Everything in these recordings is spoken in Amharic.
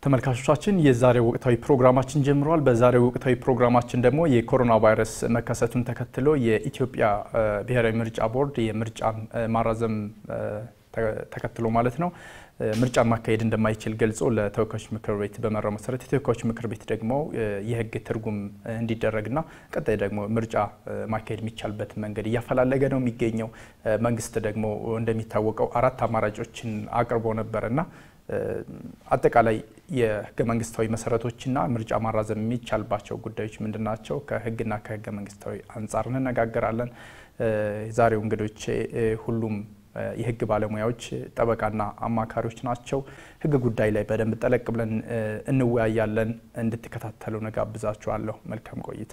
ተመልካቾቻችን የዛሬው ወቅታዊ ፕሮግራማችን ጀምሯል። በዛሬው ወቅታዊ ፕሮግራማችን ደግሞ የኮሮና ቫይረስ መከሰቱን ተከትሎ የኢትዮጵያ ብሔራዊ ምርጫ ቦርድ የምርጫን ማራዘም ተከትሎ ማለት ነው ምርጫን ማካሄድ እንደማይችል ገልጾ ለተወካዮች ምክር ቤት በመራው መሰረት የተወካዮች ምክር ቤት ደግሞ የሕግ ትርጉም እንዲደረግና ቀጣይ ደግሞ ምርጫ ማካሄድ የሚቻልበት መንገድ እያፈላለገ ነው የሚገኘው። መንግስት ደግሞ እንደሚታወቀው አራት አማራጮችን አቅርቦ ነበርና አጠቃላይ የህገ መንግስታዊ መሰረቶችና ምርጫ ማራዘም የሚቻልባቸው ጉዳዮች ምንድን ናቸው? ከህግና ከህገ መንግስታዊ አንጻር እንነጋገራለን። የዛሬው እንግዶቼ ሁሉም የህግ ባለሙያዎች ጠበቃና አማካሪዎች ናቸው። ህግ ጉዳይ ላይ በደንብ ጠለቅ ብለን እንወያያለን። እንድትከታተሉ ነጋብዛችኋለሁ። መልካም ቆይታ።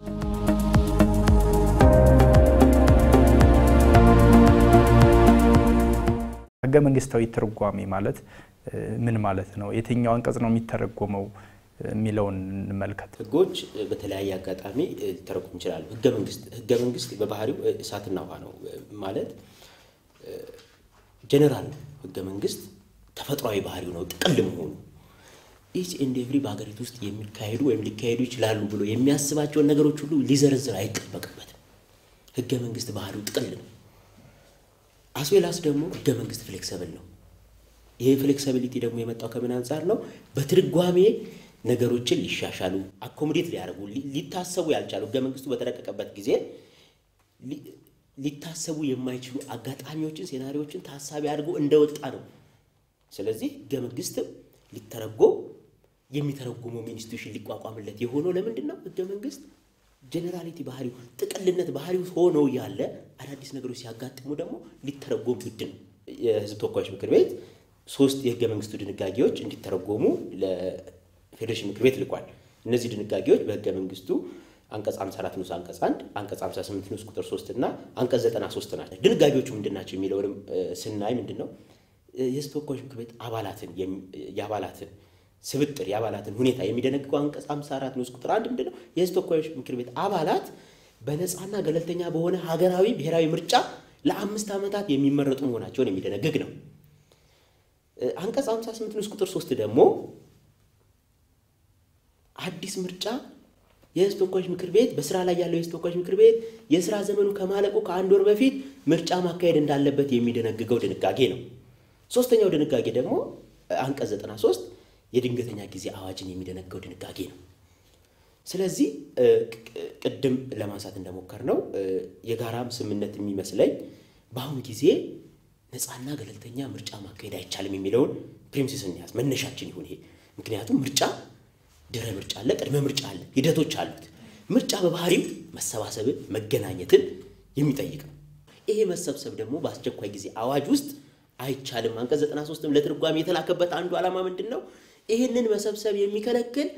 ህገ መንግስታዊ ትርጓሜ ማለት ምን ማለት ነው? የትኛው አንቀጽ ነው የሚተረጎመው የሚለውን እንመልከት። ህጎች በተለያየ አጋጣሚ ሊተረጎሙ ይችላሉ። ህገ መንግስት ህገ መንግስት በባህሪው እሳትና ውሃ ነው ማለት ጀኔራል ነው። ህገ መንግስት ተፈጥሯዊ ባህሪው ነው ጥቅል መሆኑ ኢች ኤንድ ኤቭሪ በሀገሪቱ ውስጥ የሚካሄዱ ወይም ሊካሄዱ ይችላሉ ብሎ የሚያስባቸውን ነገሮች ሁሉ ሊዘረዝር አይጠበቅበትም። ህገ መንግስት ባህሪው ጥቅል ነው። አስዌላስ ደግሞ ህገ መንግስት ፍሌክሰብል ነው። ይሄ ፍሌክሲቢሊቲ ደግሞ የመጣው ከምን አንጻር ነው? በትርጓሜ ነገሮችን ሊሻሻሉ አኮሞዴት ሊያደርጉ ሊታሰቡ ያልቻሉ ህገ መንግስቱ በተረቀቀበት ጊዜ ሊታሰቡ የማይችሉ አጋጣሚዎችን፣ ሴናሪዎችን ታሳቢ አድርጎ እንደወጣ ነው። ስለዚህ ህገ መንግስትም ሊተረጎም የሚተረጉመው ኢንስቲትዩሽን ሊቋቋምለት የሆነው ለምንድን ነው? ህገ መንግስት ጀኔራሊቲ ባህሪው ጥቅልነት ባህሪው ሆኖ ያለ አዳዲስ ነገሮች ሲያጋጥሙ ደግሞ ሊተረጎም ግድ ነው። የህዝብ ተወካዮች ምክር ቤት ሶስት የህገ መንግስቱ ድንጋጌዎች እንዲተረጎሙ ለፌዴሬሽን ምክር ቤት ልኳል። እነዚህ ድንጋጌዎች በህገ መንግስቱ አንቀጽ 54 ንዑስ አንቀጽ 1 አንቀጽ 58 ንዑስ ቁጥር 3 እና አንቀጽ 93 ናቸው። ድንጋጌዎቹ ምንድን ናቸው የሚለውንም ስናይ ምንድን ነው የህዝብ ተወካዮች ምክር ቤት አባላትን የአባላትን ስብጥር የአባላትን ሁኔታ የሚደነግገው አንቀጽ 54 ንዑስ ቁጥር 1 ምንድን ነው የህዝብ ተወካዮች ምክር ቤት አባላት በነፃና ገለልተኛ በሆነ ሀገራዊ ብሔራዊ ምርጫ ለአምስት ዓመታት የሚመረጡ መሆናቸውን የሚደነግግ ነው። አንቀጽ 58 ንዑስ ቁጥር 3 ደግሞ አዲስ ምርጫ የህዝብ ተወካዮች ምክር ቤት በስራ ላይ ያለው የህዝብ ተወካዮች ምክር ቤት የስራ ዘመኑ ከማለቁ ከአንድ ወር በፊት ምርጫ ማካሄድ እንዳለበት የሚደነግገው ድንጋጌ ነው። ሶስተኛው ድንጋጌ ደግሞ አንቀጽ 93 የድንገተኛ ጊዜ አዋጅን የሚደነግገው ድንጋጌ ነው። ስለዚህ ቅድም ለማንሳት እንደሞከር ነው የጋራም ስምምነት የሚመስለኝ በአሁን ጊዜ ነፃና ገለልተኛ ምርጫ ማካሄድ አይቻልም የሚለውን ፕሪምሲስ እንያዝ፣ መነሻችን ይሁን ይሄ። ምክንያቱም ምርጫ ድህረ ምርጫ አለ፣ ቅድመ ምርጫ አለ፣ ሂደቶች አሉት። ምርጫ በባህሪው መሰባሰብን መገናኘትን የሚጠይቅ ነው። ይሄ መሰብሰብ ደግሞ በአስቸኳይ ጊዜ አዋጅ ውስጥ አይቻልም። አንቀጽ 93ም ለትርጓሜ የተላከበት አንዱ ዓላማ ምንድን ነው? ይህንን መሰብሰብ የሚከለክል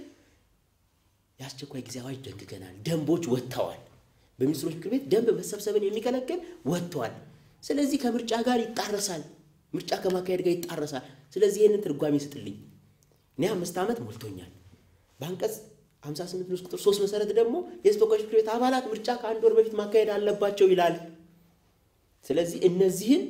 የአስቸኳይ ጊዜ አዋጅ ደንግገናል፣ ደንቦች ወጥተዋል። በሚኒስትሮች ምክር ቤት ደንብ መሰብሰብን የሚከለክል ወጥተዋል። ስለዚህ ከምርጫ ጋር ይጣረሳል፣ ምርጫ ከማካሄድ ጋር ይጣረሳል። ስለዚህ ይህንን ትርጓሜ ስጥልኝ። እኔ አምስት ዓመት ሞልቶኛል። በአንቀጽ 58 ንዑስ ቁጥር 3 መሰረት ደግሞ የህዝብ ተወካዮች ምክር ቤት አባላት ምርጫ ከአንድ ወር በፊት ማካሄድ አለባቸው ይላል። ስለዚህ እነዚህን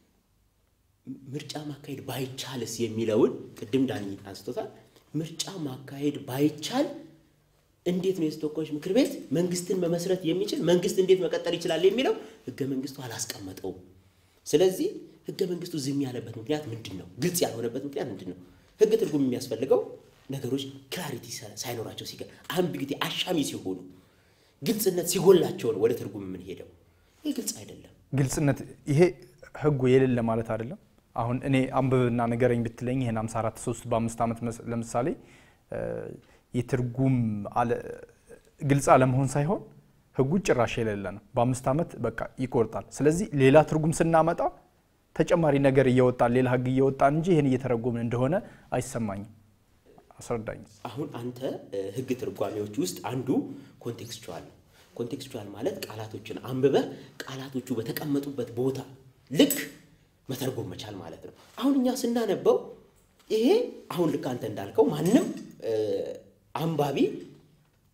ምርጫ ማካሄድ ባይቻልስ የሚለውን ቅድም ዳኒ አንስቶታል። ምርጫ ማካሄድ ባይቻል እንዴት ነው የህዝብ ተወካዮች ምክር ቤት መንግስትን መመስረት የሚችል መንግስት እንዴት መቀጠል ይችላል የሚለው ህገ መንግስቱ አላስቀመጠውም። ስለዚህ ህገ መንግስቱ ዝም ያለበት ምክንያት ምንድን ነው? ግልጽ ያልሆነበት ምክንያት ምንድን ነው? ህግ ትርጉም የሚያስፈልገው ነገሮች ክላሪቲ ሳይኖራቸው ሲገ አምቢጊቲ አሻሚ ሲሆኑ ግልጽነት ሲጎላቸው ነው ወደ ትርጉም የምንሄደው። ይህ ግልጽ አይደለም። ግልጽነት ይሄ ህጉ የሌለ ማለት አይደለም። አሁን እኔ አንብብና ንገረኝ ብትለኝ ይህን 54 3 በአምስት ዓመት ለምሳሌ የትርጉም ግልጽ አለመሆን ሳይሆን ህጉ ጭራሽ የሌለ ነው። በአምስት ዓመት በቃ ይቆርጣል። ስለዚህ ሌላ ትርጉም ስናመጣ ተጨማሪ ነገር እየወጣን ሌላ ህግ እየወጣን እንጂ ይህን እየተረጎምን እንደሆነ አይሰማኝም። አስረዳኝ። አሁን አንተ ህግ ትርጓሜዎች ውስጥ አንዱ ኮንቴክስቹዋል ነው። ኮንቴክስቹዋል ማለት ቃላቶችን አንብበህ ቃላቶቹ በተቀመጡበት ቦታ ልክ መተርጎም መቻል ማለት ነው። አሁን እኛ ስናነበው ይሄ አሁን ልክ አንተ እንዳልከው ማንም አንባቢ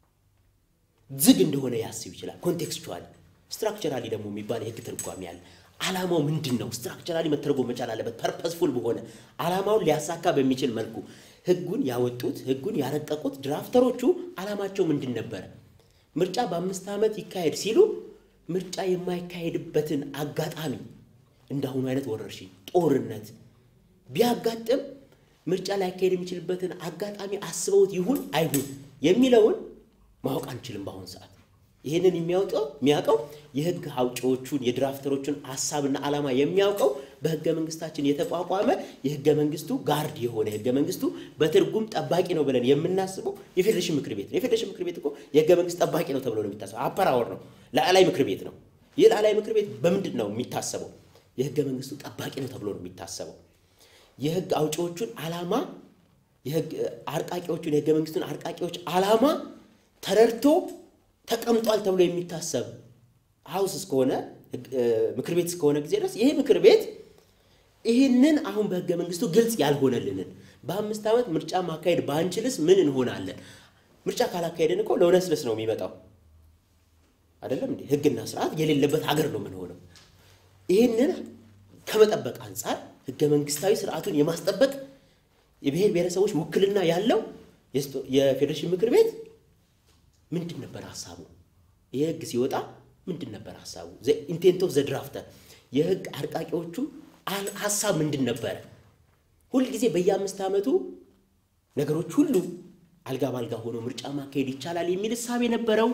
ዝግ እንደሆነ ያስብ ይችላል። ኮንቴክስቹዋል ስትራክቸራሊ ደግሞ የሚባል የህግ ትርጓሜ አለ። ዓላማው ምንድን ነው? ስትራክቸራሊ መተርጎም መቻል አለበት። ፐርፐስፉል በሆነ ዓላማውን ሊያሳካ በሚችል መልኩ ህጉን ያወጡት ህጉን ያረቀቁት ድራፍተሮቹ ዓላማቸው ምንድን ነበረ? ምርጫ በአምስት ዓመት ይካሄድ ሲሉ ምርጫ የማይካሄድበትን አጋጣሚ እንዳሁኑ አይነት ወረርሽኝ፣ ጦርነት ቢያጋጥም ምርጫ ላይካሄድ የሚችልበትን አጋጣሚ አስበውት ይሁን አይሁን የሚለውን ማወቅ አንችልም በአሁኑ ሰዓት። ይህንን የሚያውቀው የሚያውቀው የህግ አውጪዎቹን የድራፍተሮቹን ሀሳብና ዓላማ የሚያውቀው በህገ መንግስታችን የተቋቋመ የህገ መንግስቱ ጋርድ የሆነ የህገ መንግስቱ በትርጉም ጠባቂ ነው ብለን የምናስበው የፌዴሬሽን ምክር ቤት ነው። የፌዴሬሽን ምክር ቤት እኮ የህገ መንግስት ጠባቂ ነው ተብሎ ነው የሚታሰበው። አፐራወር ነው፣ ላዕላይ ምክር ቤት ነው። ይህ ላዕላይ ምክር ቤት በምንድን ነው የሚታሰበው? የህገ መንግስቱ ጠባቂ ነው ተብሎ ነው የሚታሰበው። የህግ አውጪዎቹን ዓላማ የህግ አርቃቂዎቹን የህገ መንግስቱን አርቃቂዎች ዓላማ ተረድቶ ተቀምጧል ተብሎ የሚታሰብ ሀውስ እስከሆነ ምክር ቤት እስከሆነ ጊዜ ድረስ ይህ ምክር ቤት ይህንን አሁን በህገ መንግስቱ ግልጽ ያልሆነልንን በአምስት ዓመት ምርጫ ማካሄድ ባንችልስ ምን እንሆናለን? ምርጫ ካላካሄድን እኮ ለውነስለስ ነው የሚመጣው አይደለም እንዴ? ህግና ስርዓት የሌለበት ሀገር ነው የምንሆነው። ይህንን ከመጠበቅ አንጻር ህገ መንግስታዊ ስርዓቱን የማስጠበቅ የብሔር ብሔረሰቦች ውክልና ያለው የፌዴሬሽን ምክር ቤት ምንድን ነበር ሀሳቡ? ይህ ህግ ሲወጣ ምንድን ነበር ሀሳቡ? ኢንቴንት ኦፍ ዘ ድራፍተር የህግ አርቃቂዎቹ ሀሳብ ምንድን ነበረ? ሁልጊዜ በየአምስት ዓመቱ ነገሮች ሁሉ አልጋ ባልጋ ሆኖ ምርጫ ማካሄድ ይቻላል የሚል እሳቤ ነበረው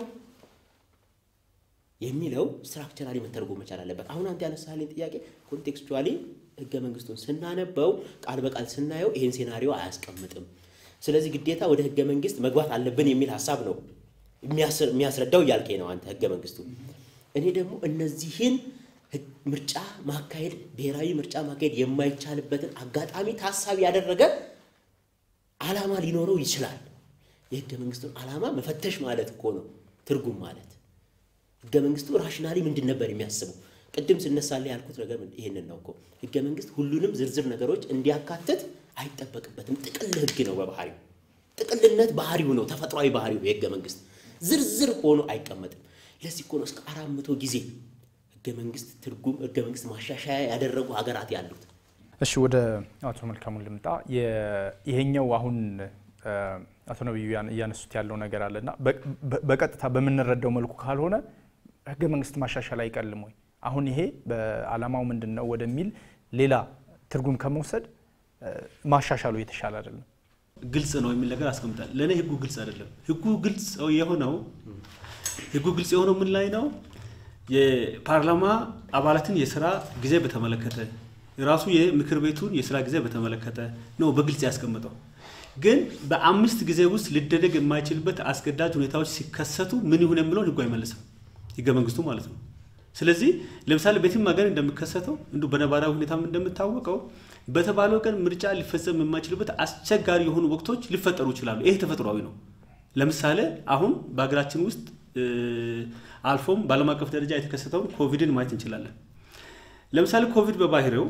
የሚለው ስትራክቸራሊ መተርጎም መቻል አለበት። አሁን አንተ ያነሳልኝ ጥያቄ ኮንቴክስቹዋሊ ህገ መንግስቱን ስናነበው ቃል በቃል ስናየው ይህን ሴናሪዮ አያስቀምጥም። ስለዚህ ግዴታ ወደ ህገ መንግስት መግባት አለብን የሚል ሀሳብ ነው የሚያስረዳው እያልከኝ ነው አንተ ህገ መንግስቱ። እኔ ደግሞ እነዚህን ምርጫ ማካሄድ ብሔራዊ ምርጫ ማካሄድ የማይቻልበትን አጋጣሚ ታሳቢ ያደረገ ዓላማ ሊኖረው ይችላል። የህገ መንግስቱን ዓላማ መፈተሽ ማለት እኮ ነው ትርጉም ማለት። ህገ መንግስቱ ራሽናሊ ምንድን ነበር የሚያስበው? ቅድም ስነሳለ ያልኩት ነገር ይሄንን ነው እኮ ህገ መንግስት ሁሉንም ዝርዝር ነገሮች እንዲያካትት አይጠበቅበትም። ጥቅል ህግ ነው በባህሪው። ጥቅልነት ባህሪው ነው፣ ተፈጥሯዊ ባህሪው የህገ መንግስት ዝርዝር ሆኖ አይቀመጥም። ለዚህ እኮ ነው እስከ አራት መቶ ጊዜ ህገ መንግስት ትርጉም ህገ መንግስት ማሻሻያ ያደረጉ ሀገራት ያሉት። እሺ ወደ አቶ መልካሙ ልምጣ። ይሄኛው አሁን አቶ ነቢዩ እያነሱት ያለው ነገር አለና በቀጥታ በምንረዳው መልኩ ካልሆነ ህገ መንግስት ማሻሻል አይቀልም ወይ? አሁን ይሄ በዓላማው ምንድን ነው ወደሚል ሌላ ትርጉም ከመውሰድ ማሻሻሉ የተሻለ አይደለም? ግልጽ ነው የሚል ነገር አስቀምጣል። ለእኔ ህጉ ግልጽ አይደለም። ህጉ ግልጽ የሆነው ህጉ ግልጽ የሆነው ምን ላይ ነው? የፓርላማ አባላትን የስራ ጊዜ በተመለከተ ራሱ የምክር ቤቱን የስራ ጊዜ በተመለከተ ነው በግልጽ ያስቀምጠው። ግን በአምስት ጊዜ ውስጥ ሊደረግ የማይችልበት አስገዳጅ ሁኔታዎች ሲከሰቱ ምን ይሁን የሚለውን ህጉ አይመልስም፣ ህገ መንግስቱ ማለት ነው። ስለዚህ ለምሳሌ በየትም ሀገር እንደሚከሰተው እንዲሁ በነባራዊ ሁኔታም እንደምታወቀው በተባለው ቀን ምርጫ ሊፈጸም የማይችልበት አስቸጋሪ የሆኑ ወቅቶች ሊፈጠሩ ይችላሉ። ይሄ ተፈጥሯዊ ነው። ለምሳሌ አሁን በሀገራችን ውስጥ አልፎም በዓለም አቀፍ ደረጃ የተከሰተውን ኮቪድን ማየት እንችላለን። ለምሳሌ ኮቪድ በባህሪው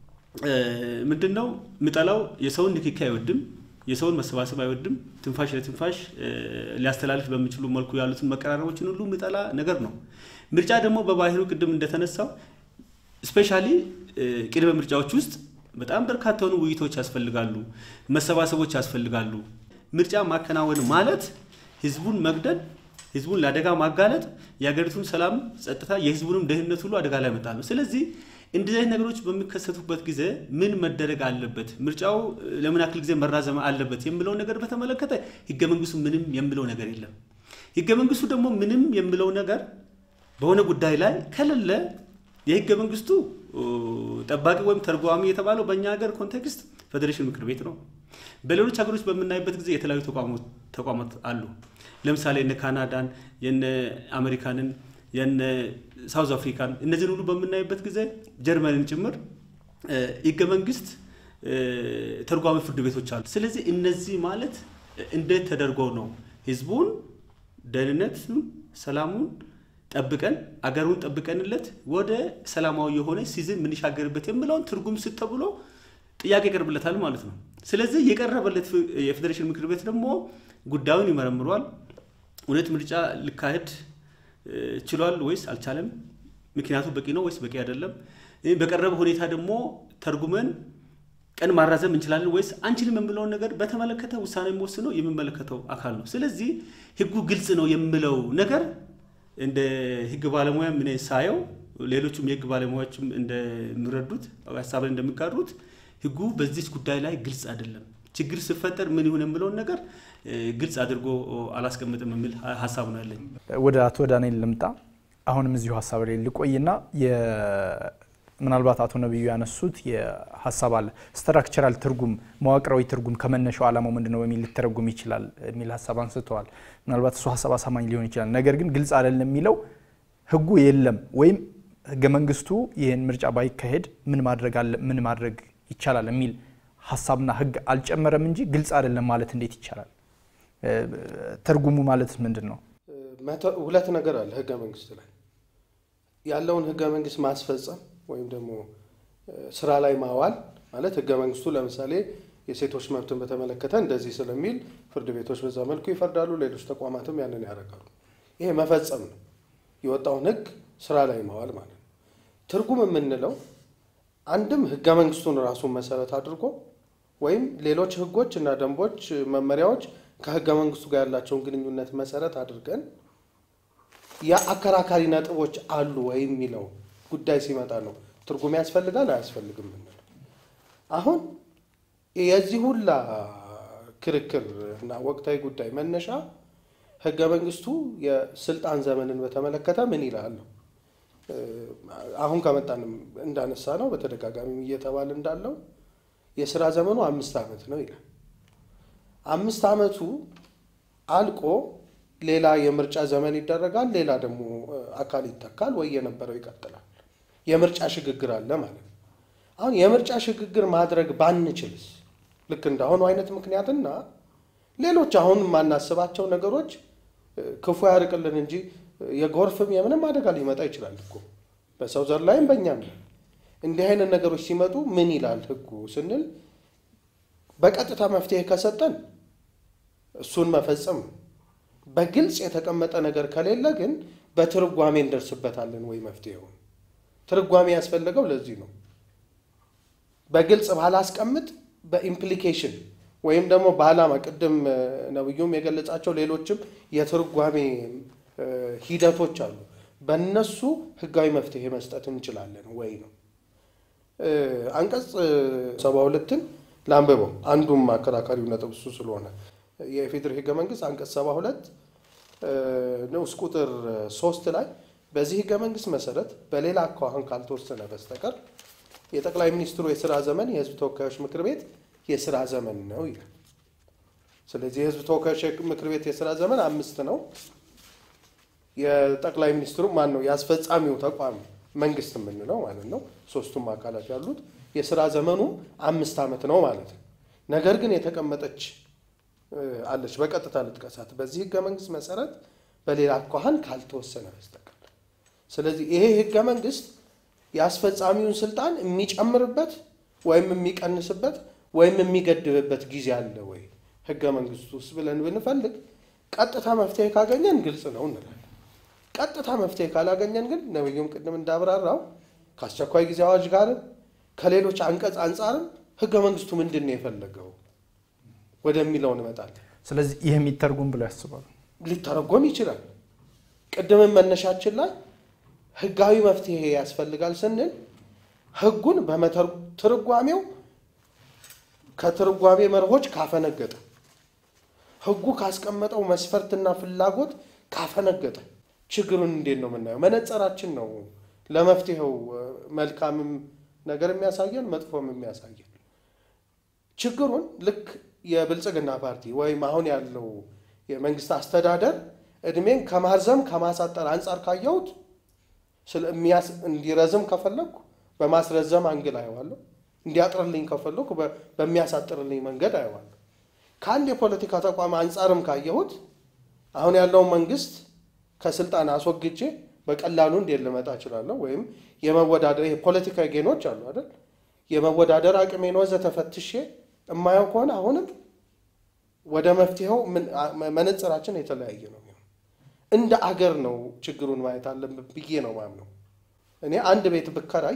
ምንድን ነው የሚጠላው? የሰውን ንክኪ አይወድም። የሰውን መሰባሰብ አይወድም። ትንፋሽ ለትንፋሽ ሊያስተላልፍ በሚችሉ መልኩ ያሉትን መቀራረቦችን ሁሉ የሚጠላ ነገር ነው። ምርጫ ደግሞ በባህሪው ቅድም እንደተነሳው ስፔሻሊ ቅድመ ምርጫዎች ውስጥ በጣም በርካታ የሆኑ ውይይቶች ያስፈልጋሉ፣ መሰባሰቦች ያስፈልጋሉ። ምርጫ ማከናወን ማለት ህዝቡን መግደል፣ ህዝቡን ለአደጋ ማጋለጥ፣ የሀገሪቱን ሰላም፣ ጸጥታ፣ የህዝቡንም ደህንነት ሁሉ አደጋ ላይ መጣል ነው። ስለዚህ እንደዚህ አይነት ነገሮች በሚከሰቱበት ጊዜ ምን መደረግ አለበት፣ ምርጫው ለምን ያክል ጊዜ መራዘም አለበት የሚለውን ነገር በተመለከተ ህገ መንግስቱ ምንም የሚለው ነገር የለም። ህገ መንግስቱ ደግሞ ምንም የሚለው ነገር በሆነ ጉዳይ ላይ ከሌለ የህገ መንግስቱ ጠባቂ ወይም ተርጓሚ የተባለው በእኛ ሀገር ኮንቴክስት ፌዴሬሽን ምክር ቤት ነው። በሌሎች ሀገሮች በምናይበት ጊዜ የተለያዩ ተቋማት አሉ። ለምሳሌ እነ ካናዳን፣ የነ አሜሪካንን፣ የነ ሳውዝ አፍሪካን እነዚህን ሁሉ በምናይበት ጊዜ ጀርመንን ጭምር ህገ መንግስት ተርጓሚ ፍርድ ቤቶች አሉ። ስለዚህ እነዚህ ማለት እንዴት ተደርጎ ነው ህዝቡን ደህንነቱን፣ ሰላሙን ጠብቀን አገሩን ጠብቀንለት ወደ ሰላማዊ የሆነ ሲዝን የምንሻገርበት የሚለውን ትርጉም ስት ተብሎ ጥያቄ ይቀርብለታል ማለት ነው። ስለዚህ የቀረበለት የፌዴሬሽን ምክር ቤት ደግሞ ጉዳዩን ይመረምሯል። እውነት ምርጫ ሊካሄድ ችሏል ወይስ አልቻለም? ምክንያቱ በቂ ነው ወይስ በቂ አይደለም? በቀረበ ሁኔታ ደግሞ ተርጉመን ቀን ማራዘም እንችላለን ወይስ አንችልም የምለውን ነገር በተመለከተ ውሳኔ የሚወስነው የሚመለከተው አካል ነው። ስለዚህ ህጉ ግልጽ ነው የምለው ነገር እንደ ህግ ባለሙያ ምን ሳየው ሌሎቹም የህግ ባለሙያዎችም እንደሚረዱት ሀሳብን እንደሚጋሩት ህጉ በዚች ጉዳይ ላይ ግልጽ አይደለም። ችግር ሲፈጠር ምን ይሁን የምለውን ነገር ግልጽ አድርጎ አላስቀምጥም የሚል ሀሳብ ነው ያለኝ። ወደ አቶ ዳንኤል ልምጣ። አሁንም እዚሁ ሀሳብ ላይ ልቆይና ምናልባት አቶ ነቢዩ ያነሱት የሀሳብ አለ ስትራክቸራል ትርጉም መዋቅራዊ ትርጉም ከመነሻው ዓላማው ምንድን ነው በሚል ሊተረጉም ይችላል የሚል ሀሳብ አንስተዋል። ምናልባት እሱ ሀሳብ አሳማኝ ሊሆን ይችላል። ነገር ግን ግልጽ አይደለም የሚለው ህጉ የለም ወይም ህገ መንግስቱ ይህን ምርጫ ባይካሄድ ምን ማድረግ አለ ምን ማድረግ ይቻላል የሚል ሀሳብና ህግ አልጨመረም እንጂ ግልጽ አይደለም ማለት እንዴት ይቻላል? ትርጉሙ ማለት ምንድን ነው? ሁለት ነገር አለ ህገ መንግስት ላይ ያለውን ህገ መንግስት ማስፈጸም ወይም ደግሞ ስራ ላይ ማዋል ማለት ህገ መንግስቱ ለምሳሌ የሴቶች መብትን በተመለከተ እንደዚህ ስለሚል ፍርድ ቤቶች በዛ መልኩ ይፈርዳሉ፣ ሌሎች ተቋማትም ያንን ያደርጋሉ። ይሄ መፈጸም ነው፣ የወጣውን ህግ ስራ ላይ ማዋል ማለት ነው። ትርጉም የምንለው አንድም ህገ መንግስቱን ራሱን መሰረት አድርጎ ወይም ሌሎች ህጎች እና ደንቦች፣ መመሪያዎች ከህገ መንግስቱ ጋር ያላቸውን ግንኙነት መሰረት አድርገን የአከራካሪ ነጥቦች አሉ ወይም የሚለው ጉዳይ ሲመጣ ነው ትርጉም ያስፈልጋል አያስፈልግም የምንለው። አሁን የዚህ ሁላ ክርክር እና ወቅታዊ ጉዳይ መነሻ ህገ መንግስቱ የስልጣን ዘመንን በተመለከተ ምን ይላል? አሁን ከመጣንም እንዳነሳ ነው በተደጋጋሚ እየተባለ እንዳለው የስራ ዘመኑ አምስት ዓመት ነው ይላል። አምስት ዓመቱ አልቆ ሌላ የምርጫ ዘመን ይደረጋል። ሌላ ደግሞ አካል ይተካል ወይ የነበረው ይቀጥላል። የምርጫ ሽግግር አለ ማለት ነው። አሁን የምርጫ ሽግግር ማድረግ ባንችልስ ልክ እንዳሁኑ አይነት ምክንያትና ሌሎች አሁን የማናስባቸው ነገሮች ክፉ ያርቅልን እንጂ የጎርፍም የምንም አደጋ ሊመጣ ይችላል እኮ በሰው ዘር ላይም በእኛም እንዲህ አይነት ነገሮች ሲመጡ ምን ይላል ህጉ ስንል በቀጥታ መፍትሄ ከሰጠን እሱን መፈጸም ነው። በግልጽ የተቀመጠ ነገር ከሌለ ግን በትርጓሜ እንደርስበታለን ወይ መፍትሄውን። ትርጓሜ ያስፈለገው ለዚህ ነው። በግልጽ ባላስቀምጥ በኢምፕሊኬሽን ወይም ደግሞ በዓላማ ቅድም ነብዩም የገለጻቸው ሌሎችም የትርጓሜ ሂደቶች አሉ። በእነሱ ህጋዊ መፍትሄ መስጠት እንችላለን ወይ ነው። አንቀጽ ሰባ ሁለትን ላንብበው። አንዱም አከራካሪው ነጥብ እሱ ስለሆነ የኢፌዴሪ ህገ መንግስት አንቀጽ ሰባ ሁለት ንዑስ ቁጥር ሶስት ላይ በዚህ ህገ መንግስት መሰረት በሌላ አኳኋን ካልተወሰነ በስተቀር የጠቅላይ ሚኒስትሩ የስራ ዘመን የህዝብ ተወካዮች ምክር ቤት የስራ ዘመን ነው ይላል። ስለዚህ የህዝብ ተወካዮች ምክር ቤት የስራ ዘመን አምስት ነው። የጠቅላይ ሚኒስትሩ ማን ነው? የአስፈጻሚው ተቋም መንግስት የምንለው ማለት ነው። ሶስቱም አካላት ያሉት የስራ ዘመኑ አምስት ዓመት ነው ማለት ነው። ነገር ግን የተቀመጠች አለች። በቀጥታ ልጥቀሳት። በዚህ ህገ መንግስት መሰረት በሌላ አኳኋን ካልተወሰነ በስተቀር ስለዚህ ይሄ ህገ መንግስት የአስፈጻሚውን ስልጣን የሚጨምርበት ወይም የሚቀንስበት ወይም የሚገድብበት ጊዜ አለ ወይ ህገ መንግስቱ ውስጥ ብለን ብንፈልግ ቀጥታ መፍትሄ ካገኘን ግልጽ ነው እንላለን። ቀጥታ መፍትሄ ካላገኘን ግን ነብዩም ቅድም እንዳብራራው ከአስቸኳይ ጊዜ አዋጅ ጋርም ከሌሎች አንቀጽ አንጻርም ህገ መንግስቱ ምንድን ነው የፈለገው ወደሚለው እንመጣለን። ስለዚህ ይህ የሚተርጉም ብለው ያስባሉ። ሊተረጎም ይችላል። ቅድምም መነሻችን ላይ ህጋዊ መፍትሄ ያስፈልጋል ስንል ህጉን በትርጓሜው ከትርጓሜ መርሆች ካፈነገጠ ህጉ ካስቀመጠው መስፈርትና ፍላጎት ካፈነገጠ ችግሩን እንዴት ነው የምናየው? መነጽራችን ነው ለመፍትሄው መልካምም ነገር የሚያሳየን መጥፎም የሚያሳየን ችግሩን ልክ የብልጽግና ፓርቲ ወይም አሁን ያለው የመንግስት አስተዳደር እድሜን ከማርዘም ከማሳጠር አንጻር ካየሁት እንዲረዝም ከፈለግኩ በማስረዘም አንግል አየዋለሁ። እንዲያጥርልኝ ከፈለግኩ በሚያሳጥርልኝ መንገድ አየዋለሁ። ከአንድ የፖለቲካ ተቋም አንጻርም ካየሁት አሁን ያለውን መንግስት ከስልጣን አስወግጄ በቀላሉ እንዴት ልመጣ እችላለሁ? ወይም የመወዳደር የፖለቲካዊ ጌኖች አሉ አይደል? የመወዳደር አቅሜን ወዘተ ፈትሼ የማየው ከሆነ አሁንም ወደ መፍትሄው መነጽራችን የተለያየ ነው። እንደ አገር ነው ችግሩን ማየት አለብን ብዬ ነው ማምነው። እኔ አንድ ቤት ብከራይ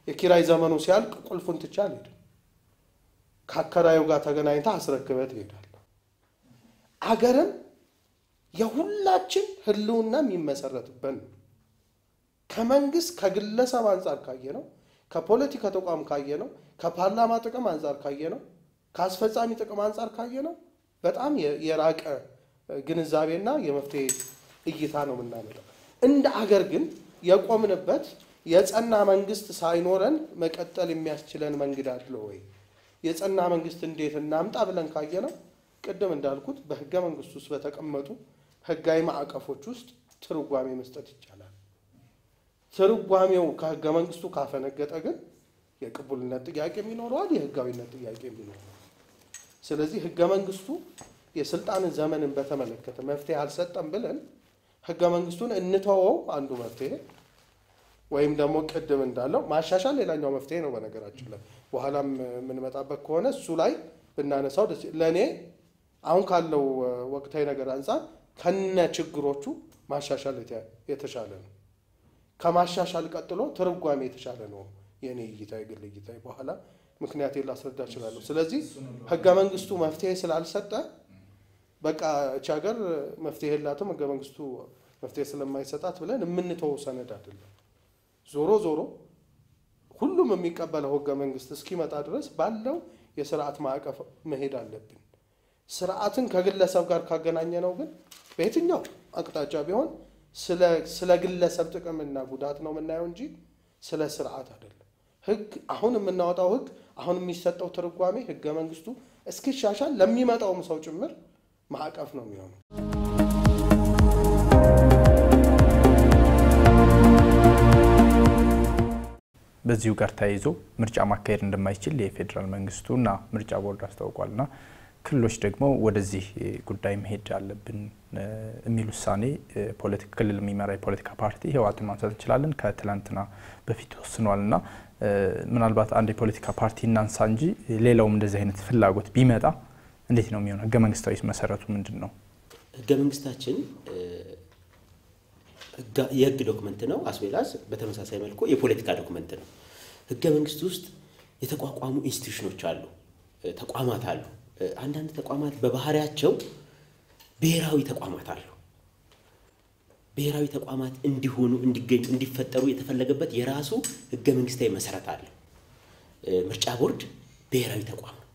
የኪራይ ዘመኑ ሲያልቅ ቁልፉን ትቼ አልሄድም። ከአከራዩ ጋር ተገናኝታ አስረክበህ ትሄዳለህ። አገርም የሁላችን ህልውና የሚመሰረትበት ነው። ከመንግስት ከግለሰብ አንጻር ካየ ነው፣ ከፖለቲካ ተቋም ካየ ነው፣ ከፓርላማ ጥቅም አንጻር ካየ ነው፣ ከአስፈጻሚ ጥቅም አንጻር ካየ ነው በጣም የራቀ ግንዛቤና የመፍትሄ እይታ ነው የምናመጣው። እንደ አገር ግን የቆምንበት የጸና መንግስት ሳይኖረን መቀጠል የሚያስችለን መንገድ አለ ወይ? የጸና መንግስት እንዴት እናምጣ ብለን ካየ ነው ቅድም እንዳልኩት በህገ መንግስት ውስጥ በተቀመጡ ህጋዊ ማዕቀፎች ውስጥ ትርጓሜ መስጠት ይቻላል። ትርጓሜው ከህገ መንግስቱ ካፈነገጠ ግን የቅቡልነት ጥያቄ ይኖረዋል፣ የህጋዊነት ጥያቄ ይኖረዋል። ስለዚህ ህገ መንግስቱ የስልጣንን ዘመንን በተመለከተ መፍትሄ አልሰጠም ብለን ህገ መንግስቱን እንተወው አንዱ መፍትሄ ወይም ደግሞ ቅድም እንዳለው ማሻሻል ሌላኛው መፍትሄ ነው። በነገራችን ላይ በኋላም የምንመጣበት ከሆነ እሱ ላይ ብናነሳው ደስ ለእኔ አሁን ካለው ወቅታዊ ነገር አንጻር ከነ ችግሮቹ ማሻሻል የተሻለ ነው። ከማሻሻል ቀጥሎ ትርጓሜ የተሻለ ነው የእኔ እይታ፣ የግል እይታ። በኋላ ምክንያቴን ላስረዳ እችላለሁ። ስለዚህ ህገ መንግስቱ መፍትሄ ስላልሰጠ በቃ እቺ ሀገር መፍትሄ የላትም ህገ መንግስቱ መፍትሄ ስለማይሰጣት ብለን የምንተወው ሰነድ አይደለም። ዞሮ ዞሮ ሁሉም የሚቀበለው ህገ መንግስት እስኪመጣ ድረስ ባለው የስርዓት ማዕቀፍ መሄድ አለብን። ስርዓትን ከግለሰብ ጋር ካገናኘ ነው ግን በየትኛው አቅጣጫ ቢሆን ስለ ግለሰብ ጥቅምና ጉዳት ነው የምናየው እንጂ ስለ ስርዓት አይደለም። ህግ አሁን የምናወጣው ህግ አሁን የሚሰጠው ትርጓሜ ህገ መንግስቱ እስኪሻሻል ለሚመጣውም ሰው ጭምር ማዕቀፍ ነው የሚሆነው። በዚሁ ጋር ተያይዞ ምርጫ ማካሄድ እንደማይችል የፌዴራል መንግስቱና ምርጫ ቦርድ አስታውቋልና ክልሎች ደግሞ ወደዚህ ጉዳይ መሄድ አለብን የሚል ውሳኔ ክልል የሚመራ የፖለቲካ ፓርቲ ህወሓትን ማንሳት እንችላለን ከትላንትና በፊት ወስኗልና ምናልባት አንድ የፖለቲካ ፓርቲ እናንሳ እንጂ ሌላውም እንደዚህ አይነት ፍላጎት ቢመጣ እንዴት ነው የሚሆነው? ህገ መንግስታዊ መሰረቱ ምንድን ነው? ህገ መንግስታችን የህግ ዶክመንት ነው። አስቤላስ በተመሳሳይ መልኩ የፖለቲካ ዶክመንት ነው። ህገ መንግስት ውስጥ የተቋቋሙ ኢንስቲቱሽኖች አሉ፣ ተቋማት አሉ። አንዳንድ ተቋማት በባህሪያቸው ብሔራዊ ተቋማት አሉ። ብሔራዊ ተቋማት እንዲሆኑ እንዲገኙ እንዲፈጠሩ የተፈለገበት የራሱ ህገ መንግስታዊ መሰረት አለ። ምርጫ ቦርድ ብሔራዊ ተቋም ነው።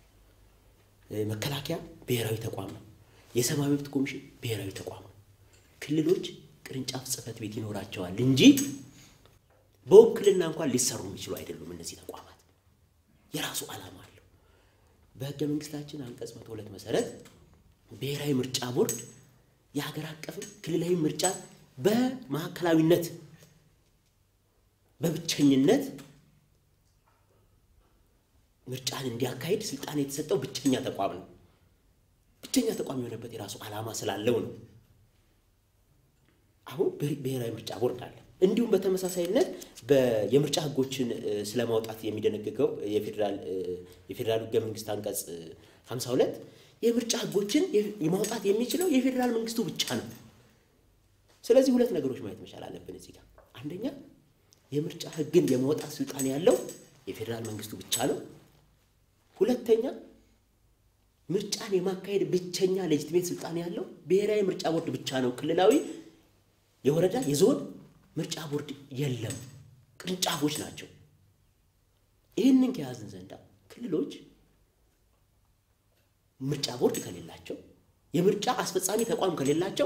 መከላከያ ብሔራዊ ተቋም ነው። የሰብአዊ መብት ኮሚሽን ብሔራዊ ተቋም ነው። ክልሎች ቅርንጫፍ ጽህፈት ቤት ይኖራቸዋል እንጂ በውክልና እንኳን ሊሰሩ የሚችሉ አይደሉም። እነዚህ ተቋማት የራሱ ዓላማ አለው። በህገ መንግስታችን አንቀጽ መቶ ሁለት መሰረት ብሔራዊ ምርጫ ቦርድ የሀገር አቀፍም ክልላዊ ምርጫ በማዕከላዊነት በብቸኝነት ምርጫን እንዲያካሂድ ስልጣን የተሰጠው ብቸኛ ተቋም ነው። ብቸኛ ተቋም የሆነበት የራሱ ዓላማ ስላለው ነው። አሁን ብሔራዊ ምርጫ ቦርድ አለ። እንዲሁም በተመሳሳይነት የምርጫ ህጎችን ስለማውጣት የሚደነግገው የፌዴራል ህገ መንግስት አንቀጽ 52 የምርጫ ህጎችን ማውጣት የሚችለው የፌዴራል መንግስቱ ብቻ ነው። ስለዚህ ሁለት ነገሮች ማየት መቻል አለብን እዚህ ጋር። አንደኛ የምርጫ ህግን የማውጣት ስልጣን ያለው የፌዴራል መንግስቱ ብቻ ነው። ሁለተኛ ምርጫን የማካሄድ ብቸኛ ሌጅትሜት ስልጣን ያለው ብሔራዊ ምርጫ ቦርድ ብቻ ነው። ክልላዊ፣ የወረዳ፣ የዞን ምርጫ ቦርድ የለም፣ ቅርንጫፎች ናቸው። ይህንን ከያዝን ዘንዳ ክልሎች ምርጫ ቦርድ ከሌላቸው የምርጫ አስፈጻሚ ተቋም ከሌላቸው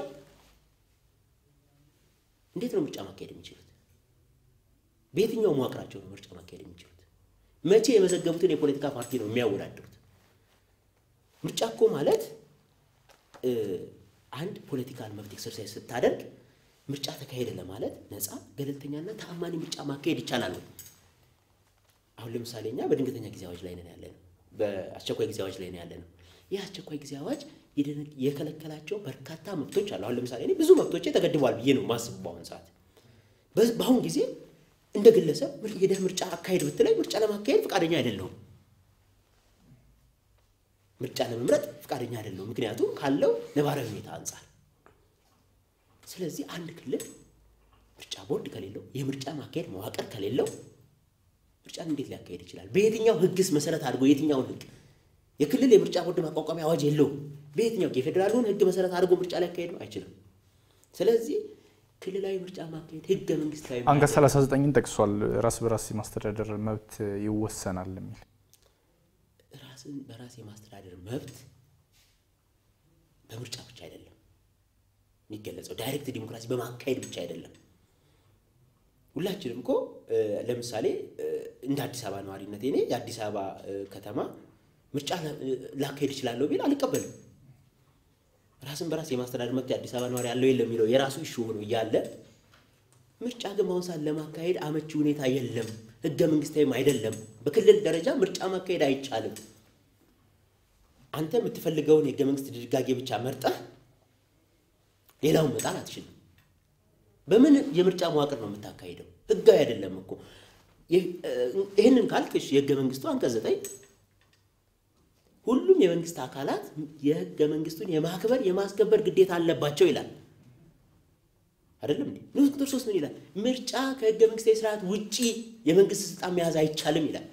እንዴት ነው ምርጫ ማካሄድ የሚችሉት? በየትኛው መዋቅራቸው ነው ምርጫ ማካሄድ የሚችሉት? መቼ የመዘገቡትን የፖለቲካ ፓርቲ ነው የሚያወዳድሩት? ምርጫ እኮ ማለት አንድ ፖለቲካል መብት ኤክሰርሳይዝ ስታደርግ ምርጫ ተካሄደ ለማለት ነፃ ገለልተኛና ተአማኒ ምርጫ ማካሄድ ይቻላል ወይ? አሁን ለምሳሌ እኛ በድንገተኛ ጊዜ አዋጅ ላይ ነን ያለ ነው። በአስቸኳይ ጊዜ አዋጅ ላይ ነው ያለ ነው። ይህ አስቸኳይ ጊዜ አዋጅ የከለከላቸው በርካታ መብቶች አሉ። አሁን ለምሳሌ እኔ ብዙ መብቶቼ ተገድበዋል ብዬ ነው ማስብ። በአሁን ሰዓት በአሁን ጊዜ እንደ ግለሰብ ሄደህ ምርጫ አካሄድ ብትለኝ ምርጫ ለማካሄድ ፈቃደኛ አይደለሁም። ምርጫ ለመምረጥ ፈቃደኛ አይደለሁም፣ ምክንያቱም ካለው ነባራዊ ሁኔታ አንጻር። ስለዚህ አንድ ክልል ምርጫ ቦርድ ከሌለው የምርጫ ማካሄድ መዋቅር ከሌለው ምርጫን እንዴት ሊያካሄድ ይችላል? በየትኛው ህግስ መሰረት አድርጎ የትኛውን ህግ የክልል የምርጫ ቦርድ ማቋቋሚያ አዋጅ የለውም። በየትኛው የፌዴራሉን ህግ መሰረት አድርጎ ምርጫ ሊያካሄድ ነው አይችልም። ስለዚህ ክልላዊ ምርጫ ማካሄድ ህገ መንግስታዊ አንቀጽ 39ን ጠቅሷል። ራስ በራስ የማስተዳደር መብት ይወሰናል የሚል ራስን በራስ የማስተዳደር መብት በምርጫ ብቻ አይደለም የሚገለጸው፣ ዳይሬክት ዲሞክራሲ በማካሄድ ብቻ አይደለም። ሁላችንም እኮ ለምሳሌ እንደ አዲስ አበባ ነዋሪነት እኔ የአዲስ አበባ ከተማ ምርጫ ላካሄድ እችላለሁ ቢል አልቀበልም። ራስን በራስ የማስተዳደር መብት የአዲስ አበባ ነዋሪ ያለው የለም የሚለው የራሱ ኢሹ ሆኖ እያለ ምርጫ ግን በአሁን ሰዓት ለማካሄድ አመቺ ሁኔታ የለም፣ ህገ መንግስታዊም አይደለም። በክልል ደረጃ ምርጫ ማካሄድ አይቻልም። አንተ የምትፈልገውን የህገ መንግስት ድንጋጌ ብቻ መርጠህ ሌላውን መጣል አትችልም። በምን የምርጫ መዋቅር ነው የምታካሂደው? ህጋዊ አይደለም እኮ። ይህንን ካልክ እሺ፣ የህገ መንግስቱ አንቀጽ ዘጠኝ ሁሉም የመንግስት አካላት የህገ መንግስቱን የማክበር የማስከበር ግዴታ አለባቸው ይላል። አይደለም እንዴ? ንዑስ ቁጥር ሶስት ምን ይላል? ምርጫ ከህገ መንግስታዊ ስርዓት ውጪ የመንግስት ስልጣን መያዝ አይቻልም ይላል።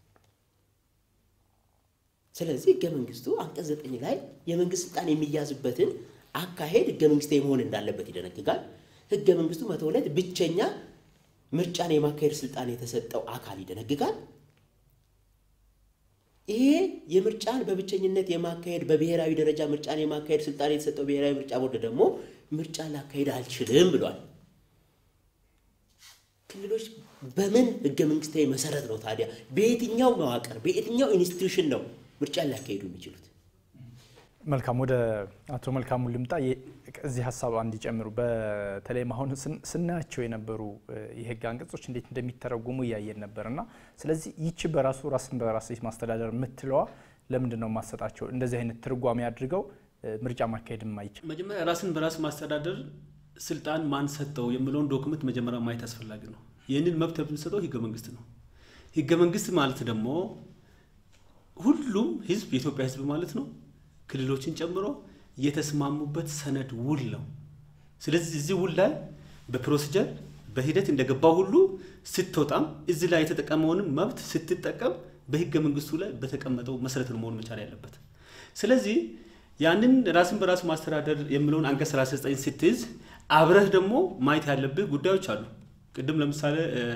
ስለዚህ ህገ መንግስቱ አንቀጽ ዘጠኝ ላይ የመንግስት ስልጣን የሚያዝበትን አካሄድ ህገ መንግስታዊ መሆን እንዳለበት ይደነግጋል። ህገ መንግስቱ መቶ ሁለት ብቸኛ ምርጫን የማካሄድ ስልጣን የተሰጠው አካል ይደነግጋል። ይሄ የምርጫን በብቸኝነት የማካሄድ በብሔራዊ ደረጃ ምርጫን የማካሄድ ስልጣን የተሰጠው ብሔራዊ ምርጫ ቦርድ ደግሞ ምርጫን ላካሄድ አልችልም ብሏል። ክልሎች በምን ህገ መንግስታዊ መሰረት ነው ታዲያ በየትኛው መዋቅር በየትኛው ኢንስቲትዩሽን ነው ምርጫን ሊያካሄዱ የሚችሉት? መልካም ወደ አቶ መልካሙ ልምጣ። እዚህ ሀሳብ እንዲጨምሩ በተለይም አሁን ስናያቸው የነበሩ የህግ አንቀጾች እንዴት እንደሚተረጉሙ እያየን ነበር እና ስለዚህ ይቺ በራሱ ራስን በራስ ማስተዳደር የምትለዋ ለምንድን ነው የማሰጣቸው እንደዚህ አይነት ትርጓሜ አድርገው ምርጫ ማካሄድ የማይችል መጀመሪያ ራስን በራስ ማስተዳደር ስልጣን ማን ሰጠው የሚለውን ዶክመንት መጀመሪያ ማየት አስፈላጊ ነው። ይህንን መብት የምንሰጠው ህገ መንግስት ነው። ህገ መንግስት ማለት ደግሞ ሁሉም ህዝብ የኢትዮጵያ ህዝብ ማለት ነው ክልሎችን ጨምሮ የተስማሙበት ሰነድ ውል ነው። ስለዚህ እዚህ ውል ላይ በፕሮሲጀር በሂደት እንደገባው ሁሉ ስትወጣም እዚህ ላይ የተጠቀመውንም መብት ስትጠቀም በህገ መንግስቱ ላይ በተቀመጠው መሰረት ነው መሆን መቻል ያለበት። ስለዚህ ያንን ራስን በራስ ማስተዳደር የሚለውን አንቀጽ 39 ስትይዝ አብረህ ደግሞ ማየት ያለብህ ጉዳዮች አሉ። ቅድም ለምሳሌ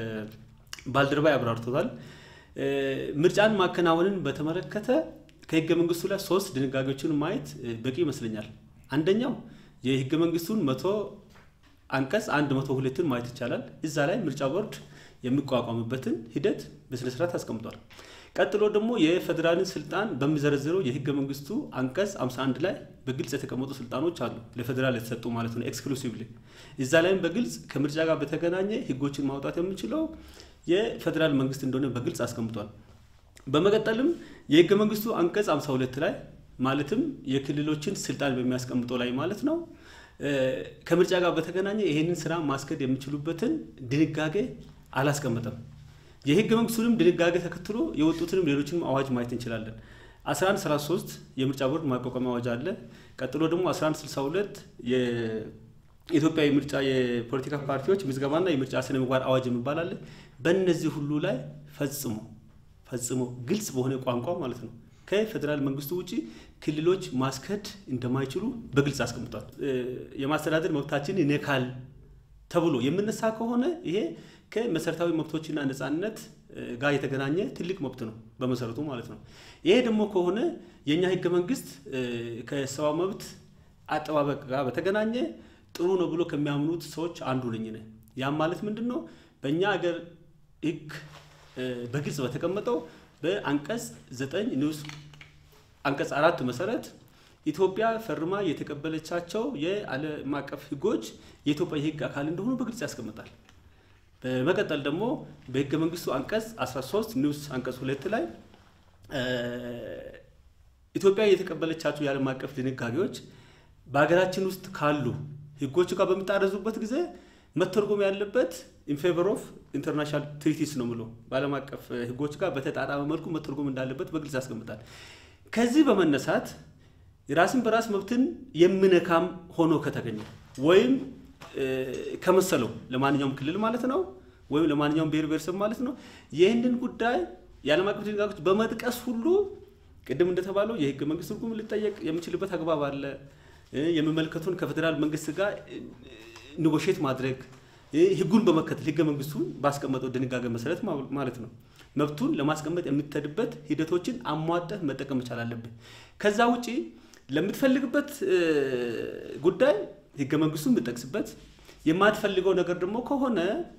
ባልደረባ ያብራርቶታል። ምርጫን ማከናወንን በተመለከተ ከህገ መንግስቱ ላይ ሶስት ድንጋጌዎችን ማየት በቂ ይመስለኛል። አንደኛው የህገ መንግስቱን መቶ አንቀጽ አንድ መቶ ሁለትን ማየት ይቻላል። እዛ ላይ ምርጫ ቦርድ የሚቋቋምበትን ሂደት በስነስርዓት አስቀምጧል። ቀጥሎ ደግሞ የፌዴራልን ስልጣን በሚዘረዝረው የህገ መንግስቱ አንቀጽ 51 ላይ በግልጽ የተቀመጡ ስልጣኖች አሉ፣ ለፌዴራል የተሰጡ ማለት ነው ኤክስክሉሲቭሊ። እዛ ላይም በግልጽ ከምርጫ ጋር በተገናኘ ህጎችን ማውጣት የሚችለው የፌዴራል መንግስት እንደሆነ በግልጽ አስቀምጧል። በመቀጠልም የህገ መንግስቱ አንቀጽ 52 ላይ ማለትም የክልሎችን ስልጣን በሚያስቀምጠው ላይ ማለት ነው ከምርጫ ጋር በተገናኘ ይህንን ስራ ማስከድ የሚችሉበትን ድንጋጌ አላስቀመጠም። የህገ መንግስቱንም ድንጋጌ ተከትሎ የወጡትንም ሌሎችንም አዋጅ ማየት እንችላለን። 1133 የምርጫ ቦርድ ማቋቋሚያ አዋጅ አለ። ቀጥሎ ደግሞ 1162 የኢትዮጵያ የምርጫ የፖለቲካ ፓርቲዎች ምዝገባና የምርጫ ስነ ምግባር አዋጅ የሚባል አለ። በእነዚህ ሁሉ ላይ ፈጽሞ ፈጽሞ ግልጽ በሆነ ቋንቋ ማለት ነው ከፌዴራል መንግስቱ ውጭ ክልሎች ማስከድ እንደማይችሉ በግልጽ አስቀምጧል። የማስተዳደር መብታችን ይነካል ተብሎ የምነሳ ከሆነ ይሄ ከመሰረታዊ መብቶችና ነጻነት ጋር የተገናኘ ትልቅ መብት ነው በመሰረቱ ማለት ነው። ይሄ ደግሞ ከሆነ የእኛ ህገ መንግስት ከሰብአዊ መብት አጠባበቅ ጋር በተገናኘ ጥሩ ነው ብሎ ከሚያምኑት ሰዎች አንዱ ነኝ ነኝ። ያም ማለት ምንድን ነው? በእኛ ሀገር ህግ በግልጽ በተቀመጠው በአንቀጽ ዘጠኝ ንዑስ አንቀጽ አራት መሰረት ኢትዮጵያ ፈርማ የተቀበለቻቸው የዓለም አቀፍ ህጎች የኢትዮጵያ የህግ አካል እንደሆኑ በግልጽ ያስቀምጣል። በመቀጠል ደግሞ በህገ መንግስቱ አንቀጽ 13 ንዑስ አንቀጽ ሁለት ላይ ኢትዮጵያ የተቀበለቻቸው የዓለም አቀፍ ድንጋጌዎች በሀገራችን ውስጥ ካሉ ህጎች ጋር በሚጣረዙበት ጊዜ መተርጎም ያለበት ኢንፌቨር ኦፍ ኢንተርናሽናል ትሪቲስ ነው ብሎ በዓለም አቀፍ ህጎች ጋር በተጣጣመ መልኩ መተርጎም እንዳለበት በግልጽ ያስቀምጣል። ከዚህ በመነሳት የራስን በራስ መብትን የሚነካም ሆኖ ከተገኘ ወይም ከመሰለው ለማንኛውም ክልል ማለት ነው ወይም ለማንኛውም ብሔር ብሔረሰብ ማለት ነው ይህንን ጉዳይ የዓለም አቀፍ ድንጋጌዎች በመጥቀስ ሁሉ ቅድም እንደተባለው የህገ መንግስት ትርጉም ሊጠየቅ የሚችልበት አግባብ አለ። የሚመለከቱን ከፌዴራል መንግስት ጋር ኒጎሼት ማድረግ ህጉን በመከተል ህገ መንግስቱን ባስቀመጠው ድንጋጌ መሰረት ማለት ነው መብቱን ለማስቀመጥ የምትሄድበት ሂደቶችን አሟጠህ መጠቀም መቻል አለብህ። ከዛ ውጪ ለምትፈልግበት ጉዳይ ህገ መንግስቱን የምጠቅስበት የማትፈልገው ነገር ደግሞ ከሆነ